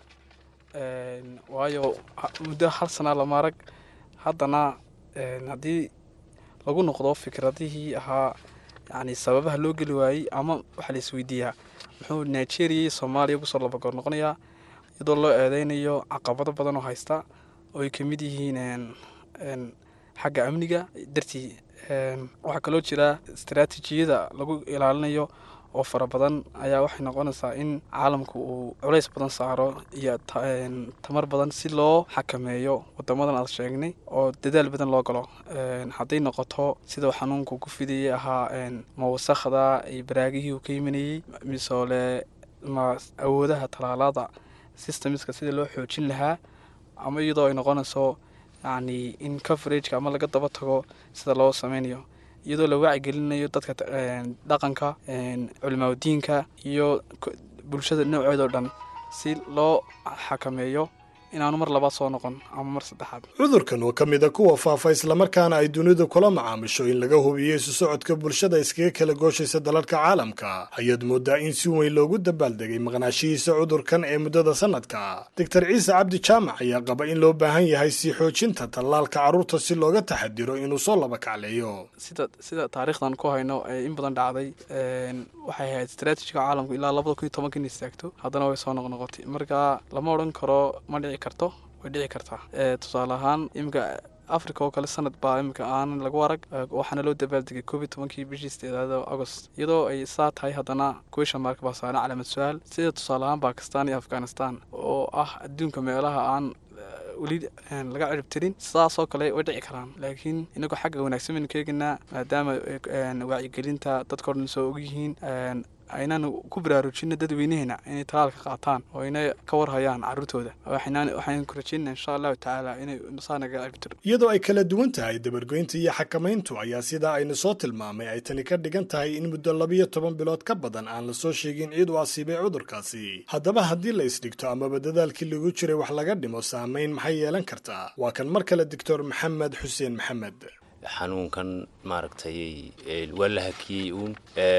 waayo muddo hal sanaa lama arag haddana haddii lagu noqdo fikradihii ahaa yani sababaha loo geli waayey ama waxaa la isweydiiyaa muxuu nigeria iyo soomaaliya kusoo labagoor noqonayaa iyadoo loo eedeynayo caqabado badan oo haysta oo ay kamid yihiin xagga amniga dartii waxaa kaloo jira istaraatiijiyada lagu ilaalinayo oo fara badan ayaa waxay noqonaysaa in caalamku uu culays badan saaro iyo tamar badan si loo xakameeyo wadamadan aad sheegnay oo dadaal badan loo galo hadday noqoto sidau xanuunku ku fidayay ahaa ma wasakhda iyo baraagihii uu ka yimanayey misoole ma awoodaha talaalada systemska sida loo xoojin lahaa ama iyadoo ay noqonayso yacni in coverageka ama laga daba tago sida loo sameynayo iyadoo la wacyigelinayo dadka dhaqanka culimaadiinka iyo bulshada nooceed oo dhan si loo xakameeyo inaanu mar labaad soo noqon ama mar saddexaad cudurkan oo ka mid a kuwa faafa islamarkaana ay dunidu kula macaamisho in laga hubiyo isu socodka bulshada iskaga kala gooshaysa dalalka caalamka ayaad moodaa in si weyn loogu dabaaldegay maqnaashihiisa cudurkan ee muddada sanadka doctor ciise cabdi jaamac ayaa qaba in loo baahan yahay sii xoojinta tallaalka carruurta si looga taxadiro inuu soo laba kacleeyo sida sida taariikhdan ku hayno ee in badan dhacday waxay ahayd istraatijiga caalamku ilaa labada kun iyo tobanka in istaagto haddana way soo noqnoqotay marka lama odhan karo ma dhici karto way dhici kartaa tusaale ahaan iminka africa oo kale sanad baa iminka aanan lagu arag waxaana loo dabaaldegay koob iyo tobankii bishii sideedaad agost iyadoo ay saa tahay haddana kuwisha marka baa saaran calaamad su-aal sida tusaale ahaan bakistan iyo afghanistan oo ah adduunka meelaha aan weli laga cirib tirin sidaasoo kale way dhici karaan laakiin inagoo xagga wanaagsan baynu ka eegaynaa maadaama wacyigelinta dadka o dhan soo ogyihiin aynaan ku baraarujino dadweynaheena inay talaalka qaataan oo inay ka warhayaan caruurtooda waxaan ku rajeynaa insha allahu tacaala inay saa naga ciribtiro iyadoo ay kala duwan tahay dabargoynta iyo xakamayntu ayaa sidaa aynu soo tilmaamay ay tani ka dhigan tahay in muddo labiyo toban bilood ka badan aan la soo sheegin ciid u asiibay cudurkaasi haddaba haddii la isdhigto amaba dadaalkii lagu jiray wax laga dhimo saamayn maxay yeelan kartaa waa kan mar kale doctor maxamed xuseen maxamed xanuunkan maaragtay waa la hakiyey uun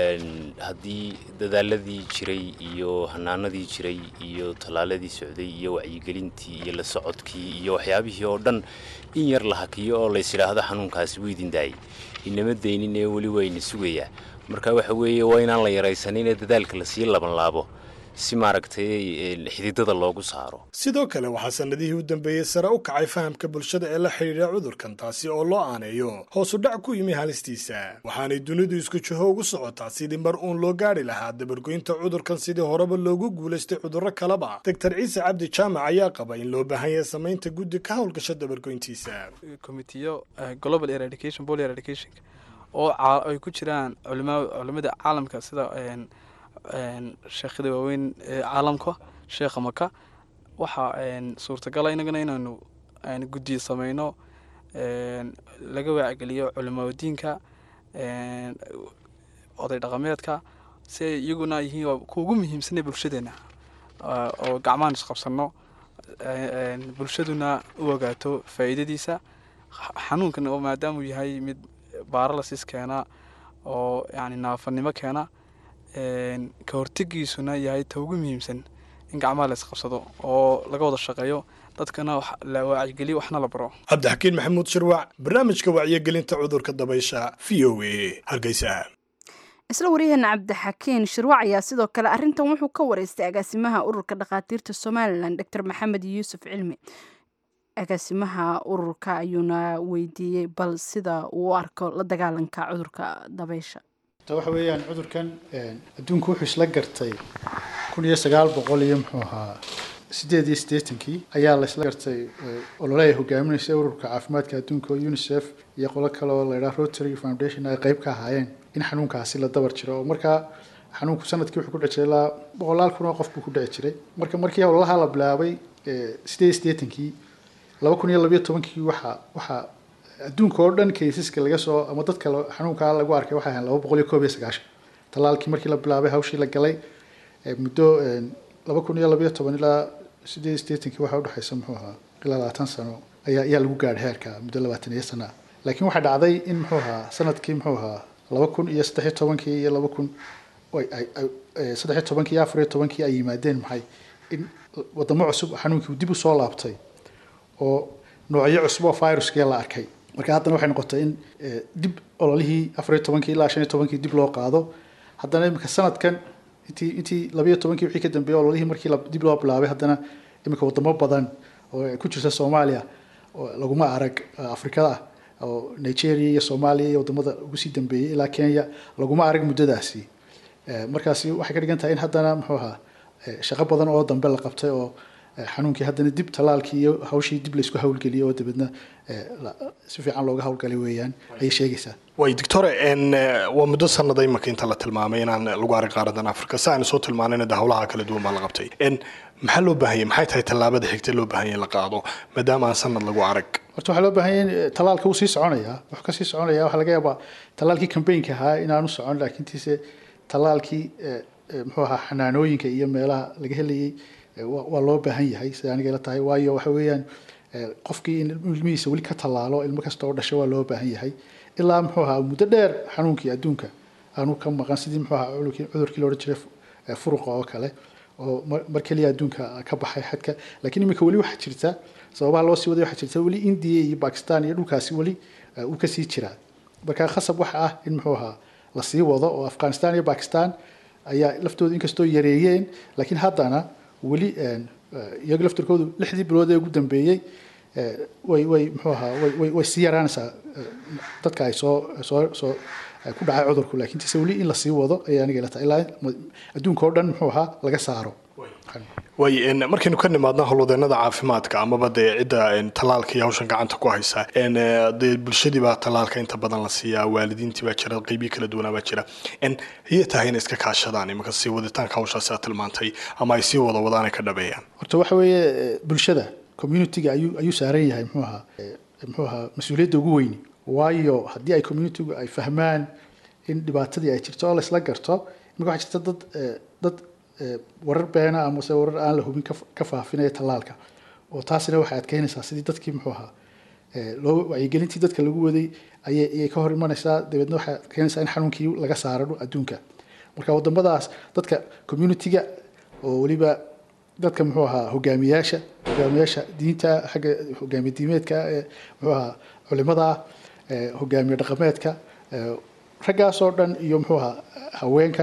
haddii dadaaladii jiray iyo hanaanadii jiray iyo tallaaladii socday iyo wacyigelintii iyo la socodkii iyo waxyaabihii oo dhan in yar la hakiyo oo lays idhaahdo xanuunkaasi wuu idin daayay inama daynin ee weli wayna sugayaa marka waxa weeye waa inaan la yaraysanin ee dadaalka lasii labanlaabo si maaragtay xididada loogu saaro sidoo kale waxaa sannadihii u dambeeyey sare u kacay fahamka bulshada ee la xidhiidha cudurkan taasi oo loo aaneeyo hoosu dhac ku yimi halistiisa waxaanay dunidu isku jiho ugu socotaa sidii mar uun loo gaadhi lahaa dabargoynta cudurkan sidii horeba loogu guulaystay cudurro kaleba doctor ciise cabdi jaamac ayaa qaba in loo baahan yahay samaynta guddi ka howlgasha dabargoyntiisa komitiyo global eradication bol eradication oo ay ku jiraan culimada caalamka sida sheekhada waaweyn ee caalamka sheekha maka waxaa suurtagala inagana inaynu guddiyo sameyno laga waacgeliyo culimadiinka oday dhaqameedka si ay iyaguna yihiin kuwa ugu muhiimsanee bulshadeena oo gacmahan isqabsano bulshaduna u ogaato faa'iidadiisa xanuunkan oo maadaamuu yahay mid baaralasis keena oo yani naafanimo keena ka hortegiisuna yahay ta ugu muhiimsan in gacmaha la isqabsado oo laga wada shaqeeyo dadkana la wacyigeliyo waxna la baro cabdixakiin maxamuud shirwac barnaamijka wacyigelinta cudurka dabaysha v o a hargeysa isla waryaheena cabdixakiin shirwac ayaa sidoo kale arrintan wuxuu ka wareystay agaasimaha ururka dhakhaatiirta somalilan doctor maxamed yuusuf cilmi agaasimaha ururka ayuuna weydiiyey bal sida uu u arko la dagaalanka cudurka dabaysha waxa weeyaan cudurkan adduunku wuxuu isla gartay kun iyo sagaal boqol iyo muxuu ahaa sideed iyo siddeetankii ayaa la isla gartay olole ay hogaaminaysa ururka caafimaadka adduunka oo unicef iyo qolo kale oo la yidhaha rotary foundation ay qayb ka ahaayeen in xanuunkaasi la dabar jiro oo markaa xanuunku sanadkii wuxuu ku dhici jiray ilaa boqolaal kun oo qof buu ku dhici jiray marka markii ololaha la bilaabay sideed iyo siddeetankii laba kun iyo labayo tobankii waxaa waxaa adduunka oo dhan kaysaska laga soo ama dadka xanuunkaa lagu arkay waxay ahayn laba boqol iyo koob iyo sagaashan talaalkii markii la bilaabay hawshii la galay muddo laba kun iyo labayo toban ilaa sideed iyo siddeetankii waxaa udhexaysa muxuu ahaa ilaa labaatan sano ayaa ayaa lagu gaadhay heerka muddo labaatan iyo sana ah laakiin waxaa dhacday in muxuu ahaa sanadkii muxuu ahaa laba kun iyo saddex iyo tobankii iyo laba kun saddex iyo tobankii iyo afar iyo tobankii ay yimaadeen maxay in wadamo cusub xanuunkii dib usoo laabtay oo noocyo cusub oo viruskii la arkay marka haddana waxay noqotay in dib ololihii afar iyo tobankii ilaa shan iyo tobankii dib loo qaado haddana iminka sanadkan intii intii labiyo tobankii wixii ka dambeeyey ololihii markii dib loo bilaabay haddana iminka wadamo badan oo ay ku jirta soomaaliya oo laguma arag afrikada oo nigeria iyo soomaaliya iyo wadamada ugu sii dambeeyey ilaa kenya laguma arag muddadaasi markaasi waxay ka dhigan tahay in haddana muxuu ahaa shaqo badan oo dambe la qabtay oo xanuunkii haddana dib talaalkii iyo hawshii dib laysku hawlgeliyay oo dabeedna si fiican looga hawlgalay weeyaan ayay sheegaysaa way doctore waa muddo sanada imaka inta la tilmaamay inaan lagu arag qaaradan africa si aynu soo tilmaanayna de howlaha kala duwan baa la qabtay maxaa loo baahanyay maxay tahay tallaabada xigta loo baahanya in la qaado maadaama aan sanad lagu arag horta waxaa loo baahanya in talaalka uu sii soconaya wuxuu kasii soconaya waxaa laga yaabaa talaalkii cambaynka ahaa inaanu socon laakiintiise talaalkii muxuu ahaa xanaanooyinka iyo meelaha laga helayay waa loo baahan yahay sida aniga ila tahay waayo waxa weeyaan qofkii in ilmihiisa weli ka tallaalo ilmo kasta oo dhashay waa loo baahan yahay ilaa muxuu ahaa muddo dheer xanuunkii adduunka aanu ka maqan sidii muxuu ahaa cudurkii loodhan jiray furuqa oo kale oo mar keliya adduunka ka baxay xadka laakiin iminka weli waxaa jirta sababaha loo sii waday waxaa jirta weli indiya iyo bakistan iyo dhulkaasi weli uu kasii jiraa marka khasab waxa ah in muxuu ahaa lasii wado oo afghanistan iyo bakistan ayaa laftooda inkastoo yareeyeen laakiin haddana weli iyaga laftirkoodu lixdii bilood ee ugu dambeeyey way way muxuu ahaa way way sii yaraanaysaa dadka ay soo soo soo ku dhacay cudurku laakiin tise weli in lasii wado ayaa aniga ila tahay ilaa adduunka oo dhan muxuu ahaa laga saaro way markaynu ka nimaadna howlwadeenada caafimaadka amaba dee cidda tallaalka iyo hawshan gacanta ku haysa dee bulshadii baa tallaalka inta badan la siiyaa waalidiintii baa jira qeybiyi kala duwanaa baa jira yay tahay inay iska kaashadaan imanka sii waditaanka hawshaasi aad tilmaantay ama ay sii wada wadaan ay ka dhabeeyaan horta waxa weeye bulshada communityga ayuu ayuu saaran yahay muxuu ahaa muxuu ahaa mas-uuliyadda ugu weyni waayo haddii ay communitygu ay fahmaan in dhibaatadii ay jirto oo laysla garto imanka waxaa jirta dad dad warar beena amase warar aan la hubin ka faafinaya tallaalka oo taasina waxay adkeynaysaa sidii dadkii muxuu ahaa loo wacyigelintii dadka lagu waday ayay ayay ka hor imanaysaa dabeedna waxay adkeynaysaa in xanuunkii laga saaro adduunka marka wadamadaas dadka communityga oo weliba dadka muxuu ahaa hogaamiyaasha hogaamiyaasha diinta xagga hogaamiye diimeedka muxuu ahaa culimada hogaamiye dhaqameedka raggaasoo dhan iyo muxuu ahaa haweenka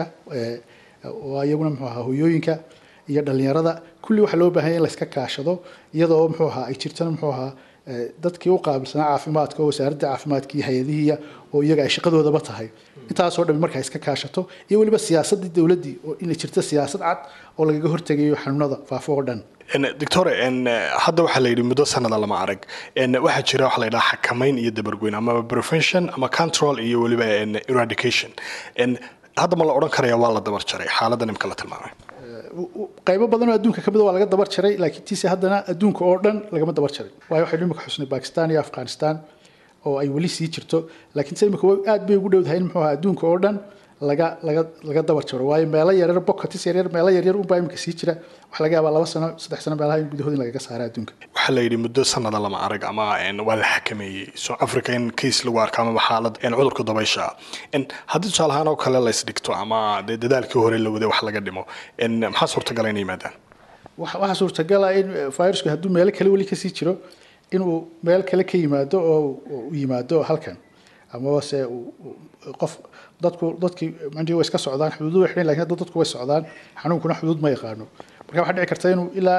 oo iyaguna muxuu ahaa hoyooyinka iyo dhalinyarada kulli waxaa loo baahan yahay in layska kaashado iyadoo muxuu ahaa ay jirtana muxuu ahaa dadkii u qaabilsanaa caafimaadka oo wasaaradda caafimaadka iyo hay-adihiiya oo iyaga ay shaqadoodaba tahay intaasoo dhan markaa iska kaashato iyo weliba siyaasaddii dowladdii oo inay jirto siyaasad cad oo lagaga hortegayo xanuunada faafo oo dhan doctor hadda waxaa la yidhi muddo sanada lama arag waxaa jira waxa la yidhaha xakamayn iyo dabargoyn ama prevention ama control iyo weliba eradication hadda ma la odhan karaya waa la dabar jaray xaaladdan imka la tilmaamay qaybo badan oo adduunka kamid waa laga dabar jaray laakiin tiise haddana adduunka oo dhan lagama dabar jarin waayo waxaynu imika xusnay bakistan iyo afghanistan oo ay weli sii jirto laakiin se imika aad bay ugu dhowdahay in muxuu ahaa adduunka oo dhan laga laga laga dabar jaro waayo meelo yaryar bocatis yaryar meelo yaryar unbaa imika sii jira waxaa laga yaabaa laba sano saddex sano meelaha in gudahood in lagaga saara adduunka waxaa la yidhi muddo sanada lama arag ama waa la xakameeyey south africa in case lagu arko amaba xaalad cudurka dabaysha haddii tusaale ahaan oo kale la isdhigto ama dee dadaalkii hore la waday wax laga dhimo maxaa suurtagala inay yimaadaan waxaa suurtagala in virusku hadduu meelo kale weli kasii jiro inuu meel kale ka yimaado oo u yimaado halkan amaba se qof dadku dadkii mandii way iska socdaan xuduudu way xidhan lakin hadda dadku way socdaan xanuunkuna xuduud ma yaqaano marka waxaa dhici karta inuu ilaa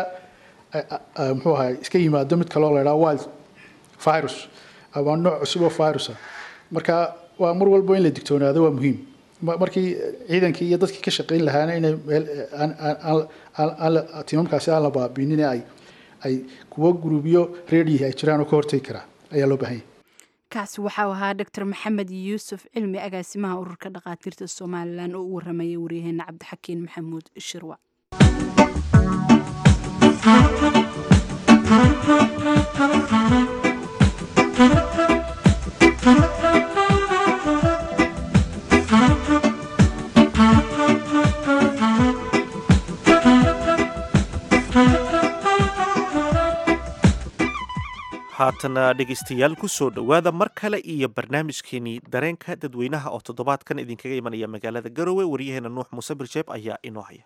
muxuu ahaa iska yimaado mid kaloo la idhaha wild virus ama nooc cusub oo virusa marka waa mar walba in la digtoonaado waa muhiim markii ciidankii iyo dadkii ka shaqayn lahaana inay meel tiimamkaasi aan la baabiinin ay ay kuwo guruubyo reedihi ay jiraan oo ka hortegi karaa ayaa loo baahan yahay kaasi waxau ahaa doctor maxamed yuusuf cilmi agaasimaha ururka dhakhaatiirta somalilan oo u waramayay waryaheena cabdixakiin maxamuud shirwa haatana dhegaystayaal ku soo dhowaada mar kale iyo barnaamijkeenii dareenka dadweynaha oo toddobaadkan idinkaga imanaya magaalada garowe waryaheena nuux muuse birjeeb ayaa inoo haya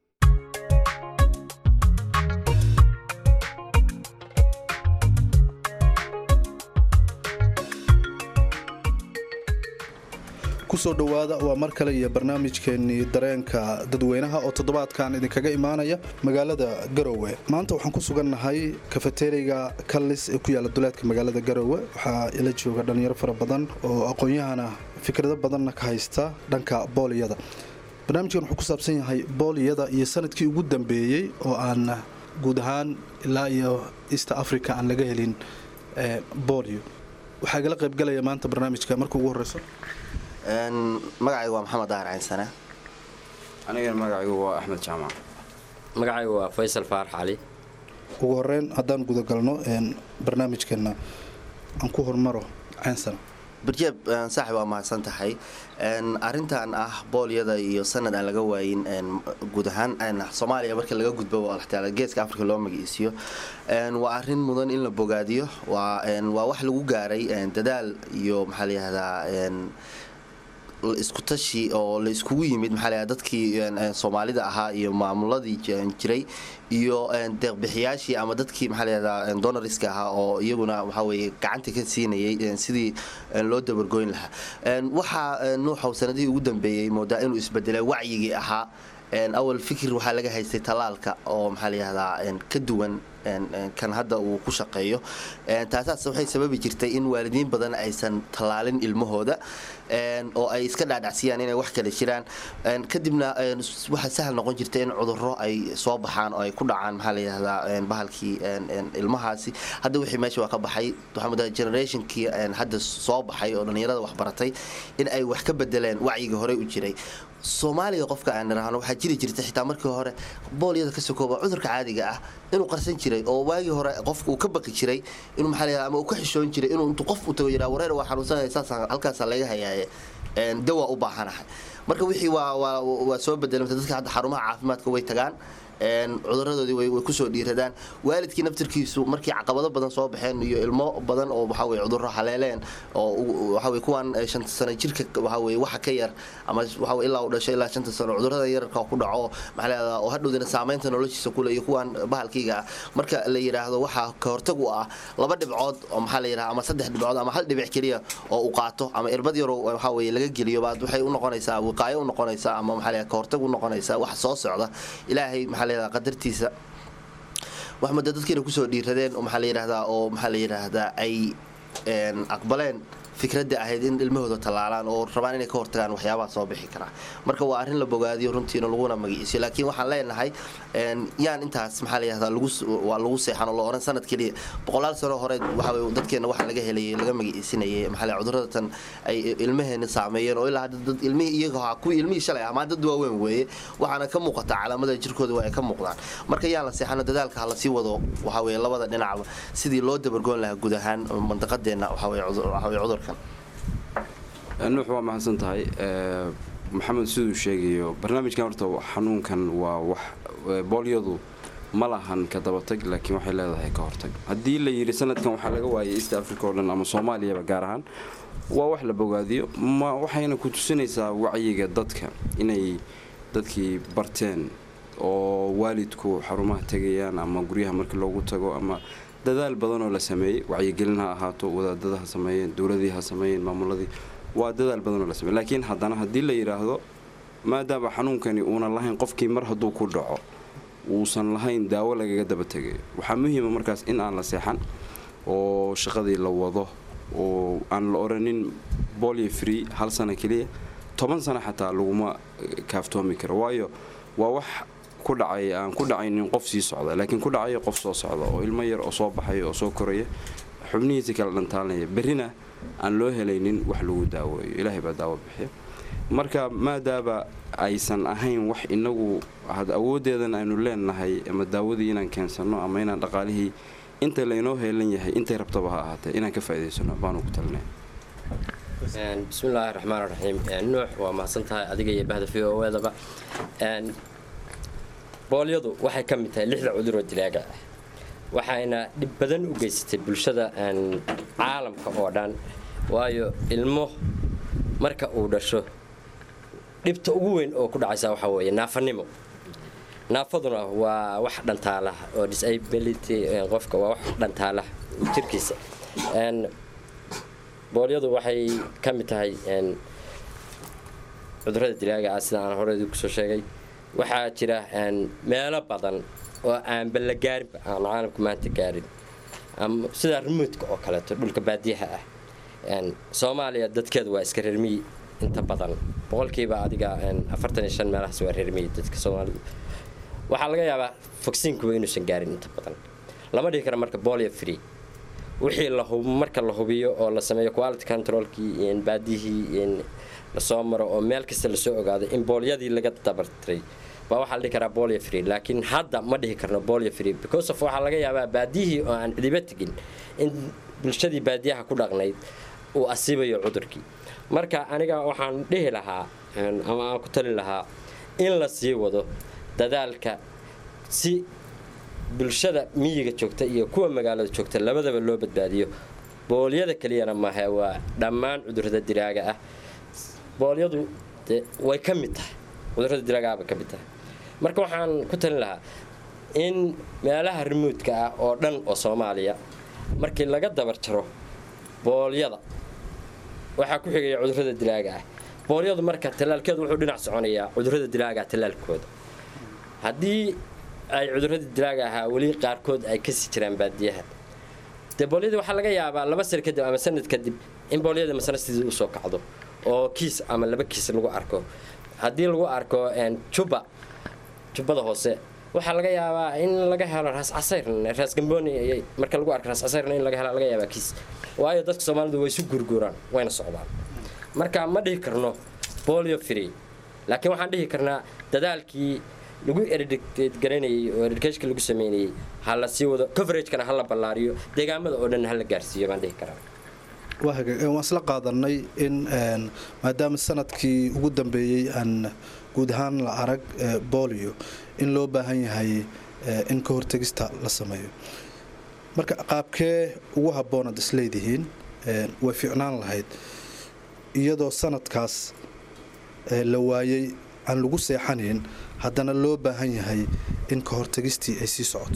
kusoo dhowaada waa mar kale iyo barnaamijkeenii dareenka dadweynaha oo toddobaadkan idinkaga imaanaya magaalada garowe maanta waxaan ku sugannahay kafeteriga kallis ee ku yaala duleedka magaalada garowe waxaa ila jooga dhallinyaro fara badan oo aqoon-yahana fikrado badanna ka haysta dhanka booliyada barnaamijkan wuxuu ku saabsan yahay booliyada iyo sanadkii ugu dambeeyey oo aan guud ahaan ilaa iyo east africa aan laga helin boolio waxaa igala qaybgalaya maanta barnaamijka marka ugu horeyso magacaygu waa maxamed dahar caynsane anigana magacaygu waa axmed jaamac magacaygu waa faysal faarax cali ugu horeyn haddaan gudagalno barnaamijkeena aan ku hormaro caynsane barjeeb saaxib waa mahadsan tahay arintan ah boolyada iyo sanad aan laga waayin guud ahaan soomaaliya marka laga gudbo geeska afrika loo magaciisiyo waa arin mudan in la bogaadiyo waa wax lagu gaaray dadaal iyo maxaa layihahdaa isku tashi oo la iskugu yimid maxaa layaha dadkii soomaalida ahaa iyo maamuladii jiray iyo deeqbixiyaashii ama dadkii maxaa layahdaa donoriska ahaa oo iyaguna waxaa weye gacanta ka siinayay sidii loo dabargoyn lahaa waxaa nuuxow sanadihii ugu dambeeyey moodaa inuu isbedelay wacyigii ahaa awal fikir waxaa laga haystay tallaalka oo maxaa layihahdaa ka duwan kan hadda uu ku shaqeeyo taasaas waxay sababi jirtay in waalidiin badan aysan tallaalin ilmahooda oo ay iska dhaadhacsiyaan inay wax kale jiraan kadibna waxaa sahal noqon jirta in cudurro ay soo baxaan oo ay ku dhacaan maxaa layihahdaa bahalkii ilmahaasi hadda wixii meesha waa ka baxay waxaa mudaa generationkii hadda soo baxay oo dhallinyarada wax baratay in ay wax ka bedeleen wacyigii horey u jiray soomaaliga qofka aan niraahno waxaa jiri jirta xitaa markii hore boolyada ka sokooba cudurka caadiga ah inuu qarsan jiray oo waagii hore qofka uu ka baqi jiray inuu maxaa layihahdaa ama uu ka xishoon jiray inuu intuu qof u tago yidhaa wareer waa xanuunsanaya saasaan halkaasaa laga hayaaye dawaa u baahanahay marka wixii waa waa waa soo bedelamta dadka hadda xarumaha caafimaadka way tagaan cuduradoodii way kusoo dhiiradaan waalidkii naftirkiisu markii caqabado badan soo baxeen iyo ilmo badan oo waxaweye cudurro haleeleen oo waxaweye kuwan shanta sano jirka waxaweye waxa ka yar ama waxawe ilaa uu dhashay ilaa shanta sano cudurrada yararka ku dhaco maxaa leedaa oo hadhowdina saamaynta noloshiisa kule iyo kuwan bahalkayga ah marka la yidhaahdo waxaa ka hortag u ah laba dhibcood oo maxaa la yidhaha ama saddex dhibcood ama hal dhibic keliya oo uu qaato ama irbad yaro waxaweye laga geliyo baad waxay u noqonaysaa wiqaayo u noqonaysaa ama maxaa la ka hortag u noqonaysaa wax soo socda ilaahay maxaa qadartiisa wax muddo dadkiina kusoo dhiiradeen maxaa la yidhaahdaa oo maxaa la yidhaahdaa ay aqbaleen fikradda ahayd in ilmahooda tallaalaan oo rabaan inay ka hortagaan waxyaabaha soo bixi karaa marka waa arrin la bogaadiyo runtiina laguna magaciisiyo laakiin waxaan leenahay yaan intaas maxaa la yihahdaa waa lagu seexan oo la oran sanad keliya boqolaal sano hore waxaa dadkeena waxa laga helayay laga magaciisinayay maxaa la cudurada tan ay ilmaheena saameeyeen oo ilaa dad ilmihii iyaga ahaa kuwii ilmihii shalay ahaa dad waaweyn weeye waxaana ka muuqataa calaamada jirkooda waa ay ka muuqdaan marka yaan la seexano dadaalka ha lasii wado waxaa weye labada dhinacba sidii loo dabargoon lahaa guud ahaan mandaqadeena waxaa weye cudurkan nuux waa mahadsan tahay maxamed siduu sheegayo barnaamijkan horta xanuunkan waa wax boolyadu ma lahan ka dabatag laakiin waxay leedahay ka hortag haddii la yidhi sanadkan waxaa laga waayay east africa oo dhan ama soomaaliyaba gaar ahaan waa wax la bogaadiyo ma waxayna ku tusinaysaa wacyiga dadka inay dadkii barteen oo waalidku xarumaha tegayaan ama guryaha markii loogu tago ama dadaal badan oo la sameeyey wacyigelin ha ahaato wadaadada ha sameeyeen dowladii ha sameeyeen maamuladii waa dadaal badan oo la sameeye laakiin haddana haddii la yidhaahdo maadaama xanuunkani uunan lahayn qofkii mar hadduu ku dhaco uusan lahayn daawo lagaga daba tegayo waxaa muhiima markaas in aan la seexan oo shaqadii la wado oo aan la oranin bolio free hal sano keliya toban sano xataa laguma kaaftoomi karo waayo waa wax ku dhacay aan ku dhacaynin qof sii socda laakiin ku dhacaya qof soo socda oo ilmo yar oo soo baxaya oo soo koraya xubnihiisi kala dhantaalanaya berrina aan loo helaynin wax lagu daaweeyo ilaahay baa daawo bixiya marka maadaaba aysan ahayn wax inagu awooddeedan aynu leenahay ama daawadii inaan keensanno ama inaan dhaqaalihii inta laynoo heelan yahay intay rabtaba ha ahaatee inaan ka faa'idaysano baanu ku talinaya bismillaahi raxmaan raxiim nuux waa mahadsan tahay adiga iyo bahda v o edaba boolyadu waxay ka mid tahay lixda cuduroo dilaaga ah waxayna dhib badan u geysatay bulshada caalamka oo dhan waayo ilmo marka uu dhasho dhibta ugu weyn oo ku dhacaysa waxaa weeye naafanimo naafaduna waa wax dhantaalaha oo disability qofka waa wax dhantaalaha jirkiisa boolyadu waxay ka mid tahay cudurrada dilaaga ah sida aan horey kusoo sheegay waxaa jira meelo badan oo aanba la gaarinba aan caalamku maanta gaarin sida remoodka oo kaleeto dhulka baadiyaha ah soomaaliya dadkeedu waa iska reermiyi inta badan boqolkiiba adiga afartan iyo shan meelahaas waa reermiyi dadka soomaalidu waxaa laga yaabaa fogsiinkuba inuusan gaarin inta badan lama dhihi karo marka bolio free wixii marka la hubiyo oo la sameeyo quality controlkii baadiyihii lasoo maro oo meel kasta lasoo ogaado in boolyadii laga dabartiray baa waxaa la dhihi karaa bolio free laakiin hadda ma dhihi karno bolio free because of waxaa laga yaabaa baadiyihii oo aan cidiba tegin in bulshadii baadiyaha ku dhaqnayd uu asiibayo cudurkii marka aniga waxaan dhihi lahaa ama aan ku talin lahaa in la sii wado dadaalka si bulshada miyiga joogta iyo kuwa magaalada joogta labadaba loo badbaadiyo boolyada keliyana mahe waa dhammaan cudurrada diraaga ah boolyadu de way ka mid tahay cudurrada diraagaaba ka mid tahay marka waxaan ku talin lahaa in meelaha remoodka ah oo dhan oo soomaaliya markii laga dabar jaro boolyada waxaa ku xigaya cudurrada dilaaga ah boolyadu marka tallaalkeedu wuxuu dhinac soconayaa cudurrada dilaaga tallaalkooda haddii ay cudurradii dilaaga ahaa weli qaarkood ay kasii jiraan baadiyaha dee boolyadii waxaa laga yaabaa laba sano kadib ama sanad kadib in boolyada masana sidii usoo kacdo oo kiis ama laba kiis lagu arko haddii lagu arko juba jubbada hoose waxaa laga yaabaa in laga helo raas casayr raas gambooni marka lagu arko raas casayrna in laga helo laga yaabaa kiis waayo dadka soomaalidu way isu gurguuraan wayna socdaan marka ma dhihi karno bolio free laakiin waxaan dhihi karnaa dadaalkii lagu eradgaranayay oo eradkeshka lagu sameynayay ha la sii wado coveragekana ha la ballaariyo deegaamada oo dhan ha la gaarsiiyo baan dhihi karaa waan isla qaadanay in maadaama sanadkii ugu dambeeyey aan guud ahaan la arag bolio in loo baahan yahay in ka hortegista la sameeyo marka qaabkee ugu habboonaad isleedihiin way fiicnaan lahayd iyadoo sanadkaas la waayay aan lagu seexanayn haddana loo baahan yahay in ka hortegistii ay sii socoto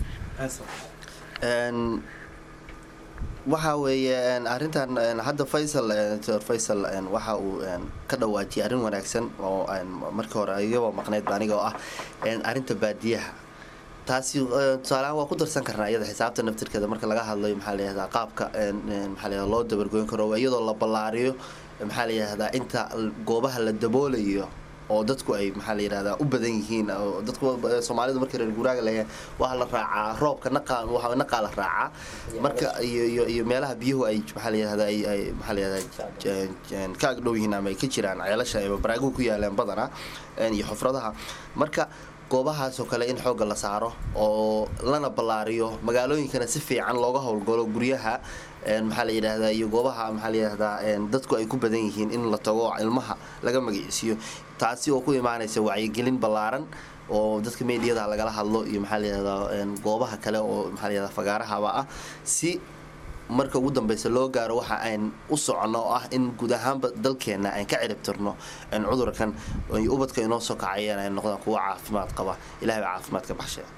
waxa weeye arintan hadda faysal dr faysal waxa uu ka dhawaajiyay arrin wanaagsan oo markii hore igaba maqnayd aniga oo ah arinta baadiyaha taasi tusaaleahaan waa ku darsan karnaa iyada xisaabta naftirkeeda marka laga hadlayo maxaa layihahdaa qaabka maxaa layihahdaa loo dabargoyn karo iyadoo la ballaariyo maxaa layihahdaa inta goobaha la daboolayo oo dadku ay maxaa la yidhahdaa u badan yihiin oo dadku soomaalidu markii reer guuraaga leeyahay waxaa la raacaa roobka naqaa waxa naqaa la raacaa marka iyo iyo iyo meelaha biyuhu ay maxaa la yidhahdaa ay ay maxaa la yidhahdaa ka agdhow yihiin ama ay ka jiraan ceelasha ama baraaguhu ku yaalaan badanaa iyo xufradaha marka goobahaas oo kale in xoogga la saaro oo lana ballaariyo magaalooyinkana si fiican looga howlgalo guryaha maxaa la yidhaahdaa iyo goobaha maxaa la yidhahdaa dadku ay ku badan yihiin in la tago ilmaha laga magiciisiyo taasi oo ku imaanaysa wacyigelin ballaaran oo dadka meediyada lagala hadlo iyo maxaa la yidhahdaa goobaha kale oo maxaa la yidhahdaa fagaarahaba ah si marka ugu dambeysa loo gaaro waxa aan u soconno oo ah in guud ahaanba dalkeenna aan ka ciribtirno cudurkan ubadka inoo soo kacayeen ay noqdaan kuwa caafimaad qaba ilahay baa caafimaad ka baxshay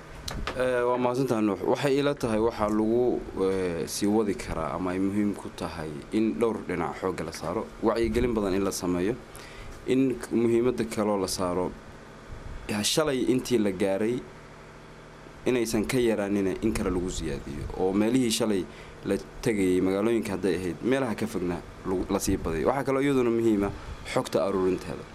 waa mahadsantaha nuux waxay ila tahay waxaa lagu sii wadi karaa ama ay muhiim ku tahay in dhowr dhinac xoogga la saaro wacyigelin badan in la sameeyo in muhiimadda kaloo la saaro shalay intii la gaaray inaysan ka yaraanina in kale lagu siyaadiyo oo meelihii shalay la tegayay magaalooyinka hadday ahayd meelaha ka fogna lasii badayo waxaa kaloo iyaduna muhiima xogta aruurinteeda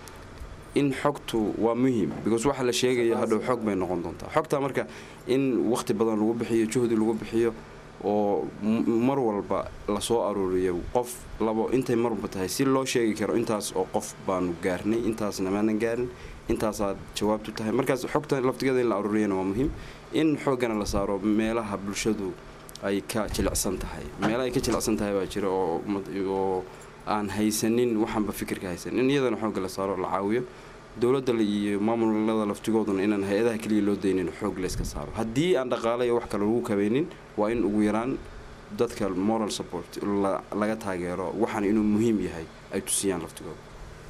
in xogtu waa muhiim because waxa la sheegaya hadhow xog bay noqon doontaa xogtaa marka in waqti badan lagu bixiyo juhdi lagu bixiyo oo mar walba lasoo aruuriyo qof labo intay marwalba tahay si loo sheegi karo intaas oo qof baanu gaarnay intaasna maanan gaarin intaasaad jawaabtu tahay markaas xogta laftigeeda in la aruuriyana waa muhiim in xooggana la saaro meelaha bulshadu ay ka jilicsan tahay meelaha ay ka jilicsan tahay baa jira oo aan haysanin waxaanba fikirka haysanin in iyadana xoogga la saaro la caawiyo dowladda iyo maamulada laftigooduna inaan hay-adaha keliya loo daynin xoog layska saaro haddii aan dhaqaale iyo wax kale lagu kabeynin waa in ugu yaraan dadka moral support laga taageero waxaan inuu muhiim yahay ay tusiyaan laftigooda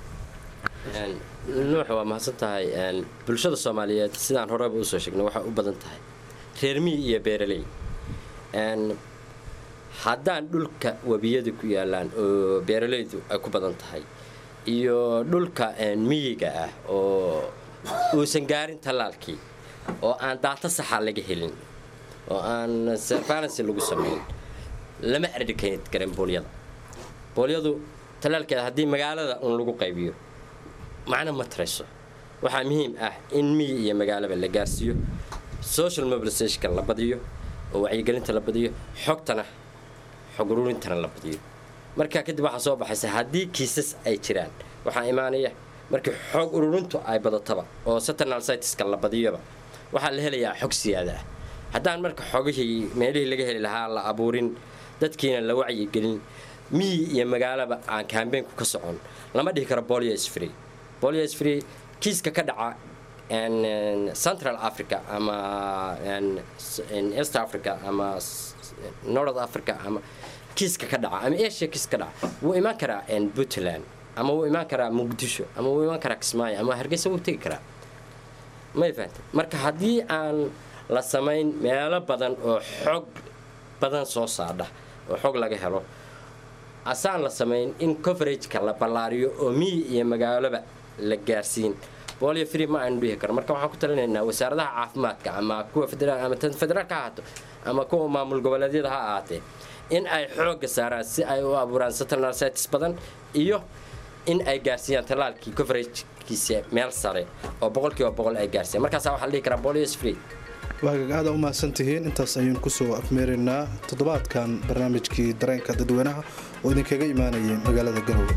nuux waa mahadsan tahay bulshada soomaaliyeed sidaan horeba usoo sheegnay waxay u badan tahay reer miyi iyo beeraley haddaan dhulka webiyada ku yaalaan oo beeralaydu ay ku badan tahay iyo dhulka miyiga ah oo uusan gaarin tallaalkii oo aan daata saxa laga helin oo aan surveillance lagu samayn lama erdhikayn karin boolyada boolyadu tallaalkeeda haddii magaalada un lagu qaybiyo macno ma tarayso waxaa muhiim ah in miyi iyo magaalaba la gaarsiiyo social mobilizationka la badiyo oo wacyigelinta la badiyo xogtana xog ururintana la badiyo markaa kadib waxaa soo baxaysa haddii kiisas ay jiraan waxaa imaanaya markii xog ururintu ay badataba oo saturnal sitiska la badiyoba waxaa la helayaa xog siyaada ah haddaan marka xogihii meelihii laga heli lahaa la abuurin dadkiina la wacyigelin miyi iyo magaalaba aan kambeynku ka socon lama dhihi karo bolio sfree bolio sfree kiiska ka dhaca central africa ama east africa ama north africa ama kiiska ka dhaca ama asia kiis ka dhaca wuu imaan karaa puntland ama wuu imaan karaa muqdisho ama wuu imaan karaa kismaayo ama hargeysa wuu tegi karaa may fahantay marka haddii aan la samayn meelo badan oo xog badan soo saadha oo xog laga helo asaan la samayn in coverageka la ballaariyo oo miyi iyo magaaloba la gaarsiin bolio free ma aynu dhihi karo marka waxaan ku talinaynaa wasaaradaha caafimaadka ama kuwa federaal ama tan federaalka ha ahaato ama kuwa maamul goboleedyada ha ahaatee in ay xoogga saaraan si ay u abuuraan saturnalcitis badan iyo in ay gaarsiiyaan tallaalkii coveragekiisa meel sare oo boqolkiiba boqol ay gaarsiiyaan markaasaa waxaa la dhihi karaa bolios free waagaga aada u mahadsan tihiin intaas ayuun kusoo afmeeraynaa toddobaadkan barnaamijkii dareenka dadweynaha oo idinkaga imaanayay magaalada garowe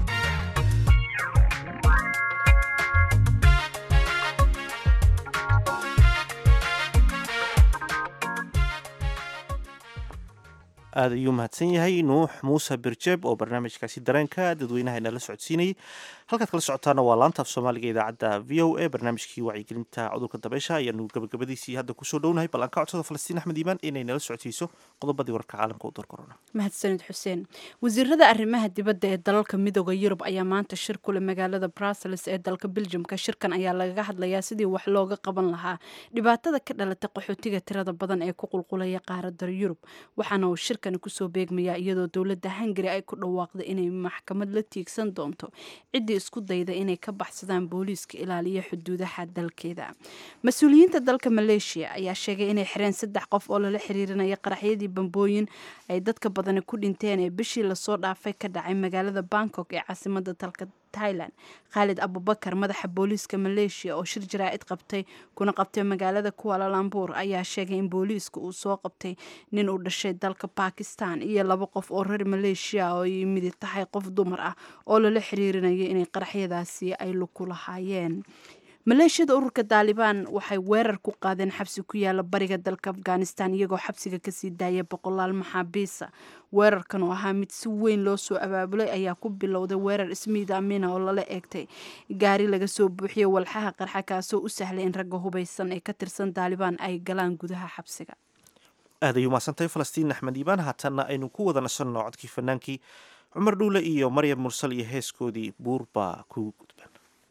aada ayuu mahadsan yahay nuux muuse birjeeb oo barnaamijkaasi dareenka dadweynaha inala socodsiinayay halkaad kala socotaana waa laanta af soomaaliga idaacadda v o a barnaamijkii wacyigelinta cudurka dabeysha ayaanu gabagabadiisii hadda kusoo dhownahay bal aan ka codsada falastiin axmed iimaan inay nala socodsiiso qodobadii wararka caalamka u dorkorona mahadsanid xuseen wasiirada arrimaha dibadda ee dalalka midooda yurub ayaa maanta shir kule magaalada brussels ee dalka beljumka shirkan ayaa lagaga hadlayaa sidii wax looga qaban lahaa dhibaatada ka dhalatay qaxootiga tirada badan ee ku qulqulaya qaarada yurub waxaana uu shirkani kusoo beegmayaa iyadoo dowladda hungari ay ku dhawaaqday inay maxkamad la tiigsan doonto ciddii isku dayda inay ka baxsadaan booliiska ilaaliya xuduudaha dalkeeda mas-uuliyiinta dalka maleeshiya ayaa sheegay inay xireen saddex qof oo lala xiriirinaya qaraxyadii bambooyin ay dadka badani ku dhinteen ee bishii lasoo dhaafay ka dhacay magaalada bangkok ee caasimada dalka thailand khaalid abubakar madaxa booliiska maleeshiya oo shir jaraa'id qabtay kuna qabtay magaalada kualalambuur ayaa sheegay in booliiska uu soo qabtay nin uu dhashay dalka bakistan iyo laba qof oo reer maleeshiya oo ay midi tahay qof dumar ah oo lala xiriirinaya inay qaraxyadaasi ay luku lahaayeen maleeshiyada ururka daalibaan waxay weerar ku qaadeen xabsi ku yaala bariga dalka afghanistan iyagoo xabsiga kasii daaya boqolaal maxaabiisa weerarkan oo ahaa mid si weyn loo soo abaabulay ayaa ku bilowday weerar ismiid amina oo lala eegtay gaari laga soo buuxiyey walxaha qarxa kaasoo u sahlay in ragga hubaysan ee ka tirsan daalibaan ay galaan gudaha xabsiga aad ayuu mahadsantahay falastiin axmed iibaan haatanna aynu ku wada nasanno codkii fanaankii cumar dhuule iyo maryam mursal iyo heeskoodii buur baa ku gudban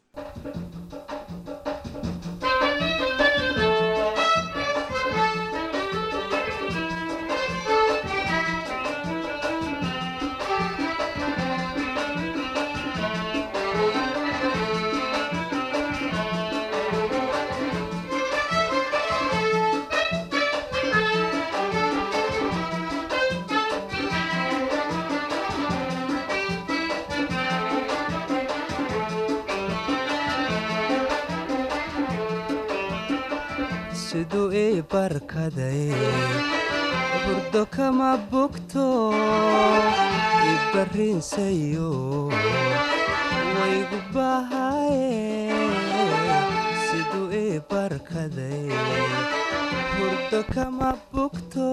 siduu ii barkaday burdo kama bogto ibarrinsayo waygu bahaye siduu ii barkaday burdo kama bogto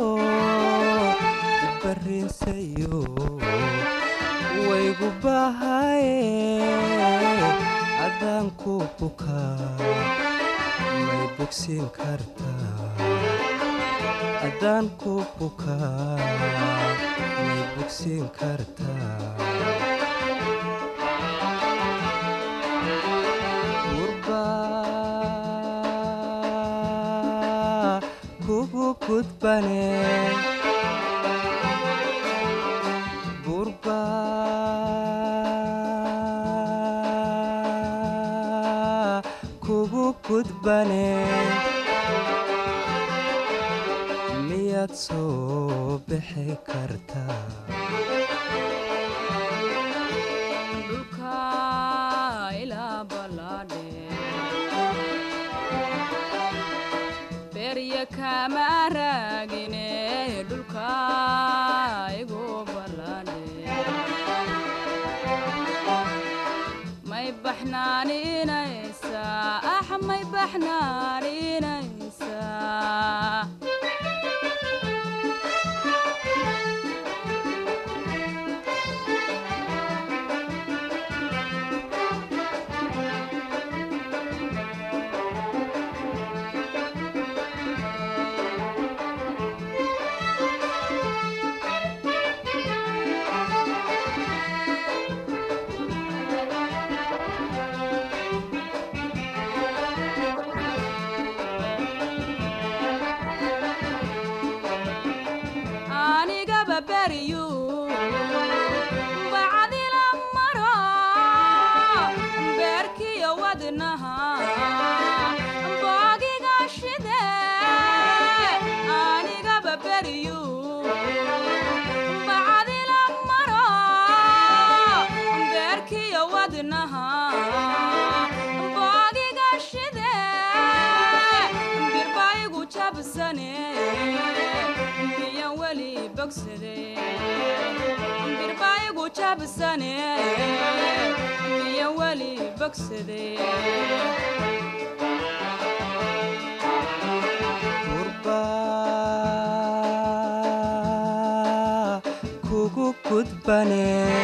ibarrinsayo waygu bahaye adaan ku ku bukaa may bogsiin kartaa haddaan ku bukaa may bogsiin kartaa gurbaa kugu gudbane gurbaa kugu gudbane miyaad soo bixi kartaa dhulka ilaa ballaadhe berya kama raagine dhulka igu ballaadhe may baxnaaninaysaa ah may baxnaaninaysaa anigaba beriyu bacdila maro beerkiyo wadnaha boogiga shide anigaba beriyu bacdila maro beerkiyo wadnaha boogiga shide birbaigu jabsane miyan weli bogsade birbaigu jabsane miyan weli bogsade gurbaa kugu gudbane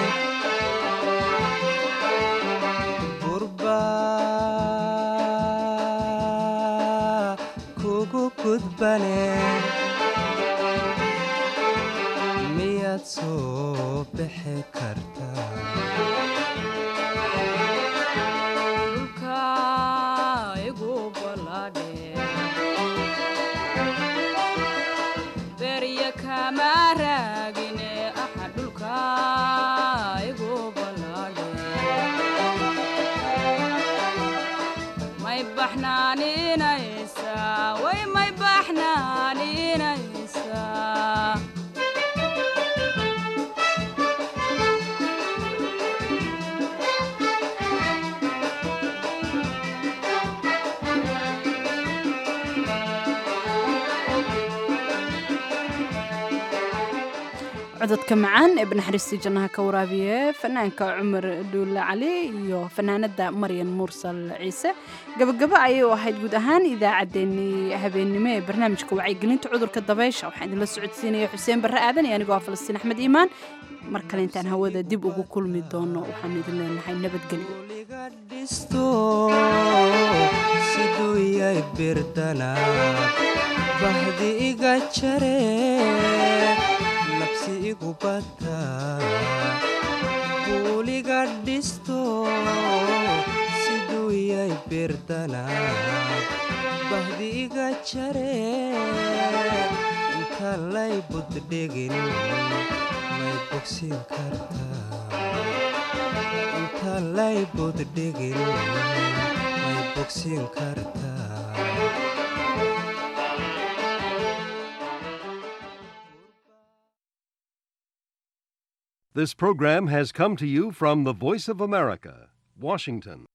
gurbaa kugu gudbane miyaad soo bixi kartaa dhulka igu ballaadhe berya kama raagine aha dhulka igu ballaadhe may baxnaaninaysaa way may baxnaaninaysaa cododka macaan ee banaxariistii jannaha ka waraabiye fanaanka cumar dhuulle cali iyo fanaanada maryan mursal ciise gabagabo ayay u ahayd guud ahaan idaacaddeenii habeennimo ee barnaamijka wacyigelinta cudurka dabaysha waxaan idinla socodsiinaya xuseen barre aadan iyo anigoo ah falastiin axmed iimaan mar kale intaan hawada dib ugu kulmi doono waxaanu idin leenahay nabadgelyo dhisto siduu yay birdanaad bahdi iga jare nabsi igu bata buuliga dhisto siduu yay birdanaad bahdi iga jare inta lay buddhigin may bogsin kartaa inta lay buddhigin may bogsin kartaa This program has come to you from the Voice of America, Washington.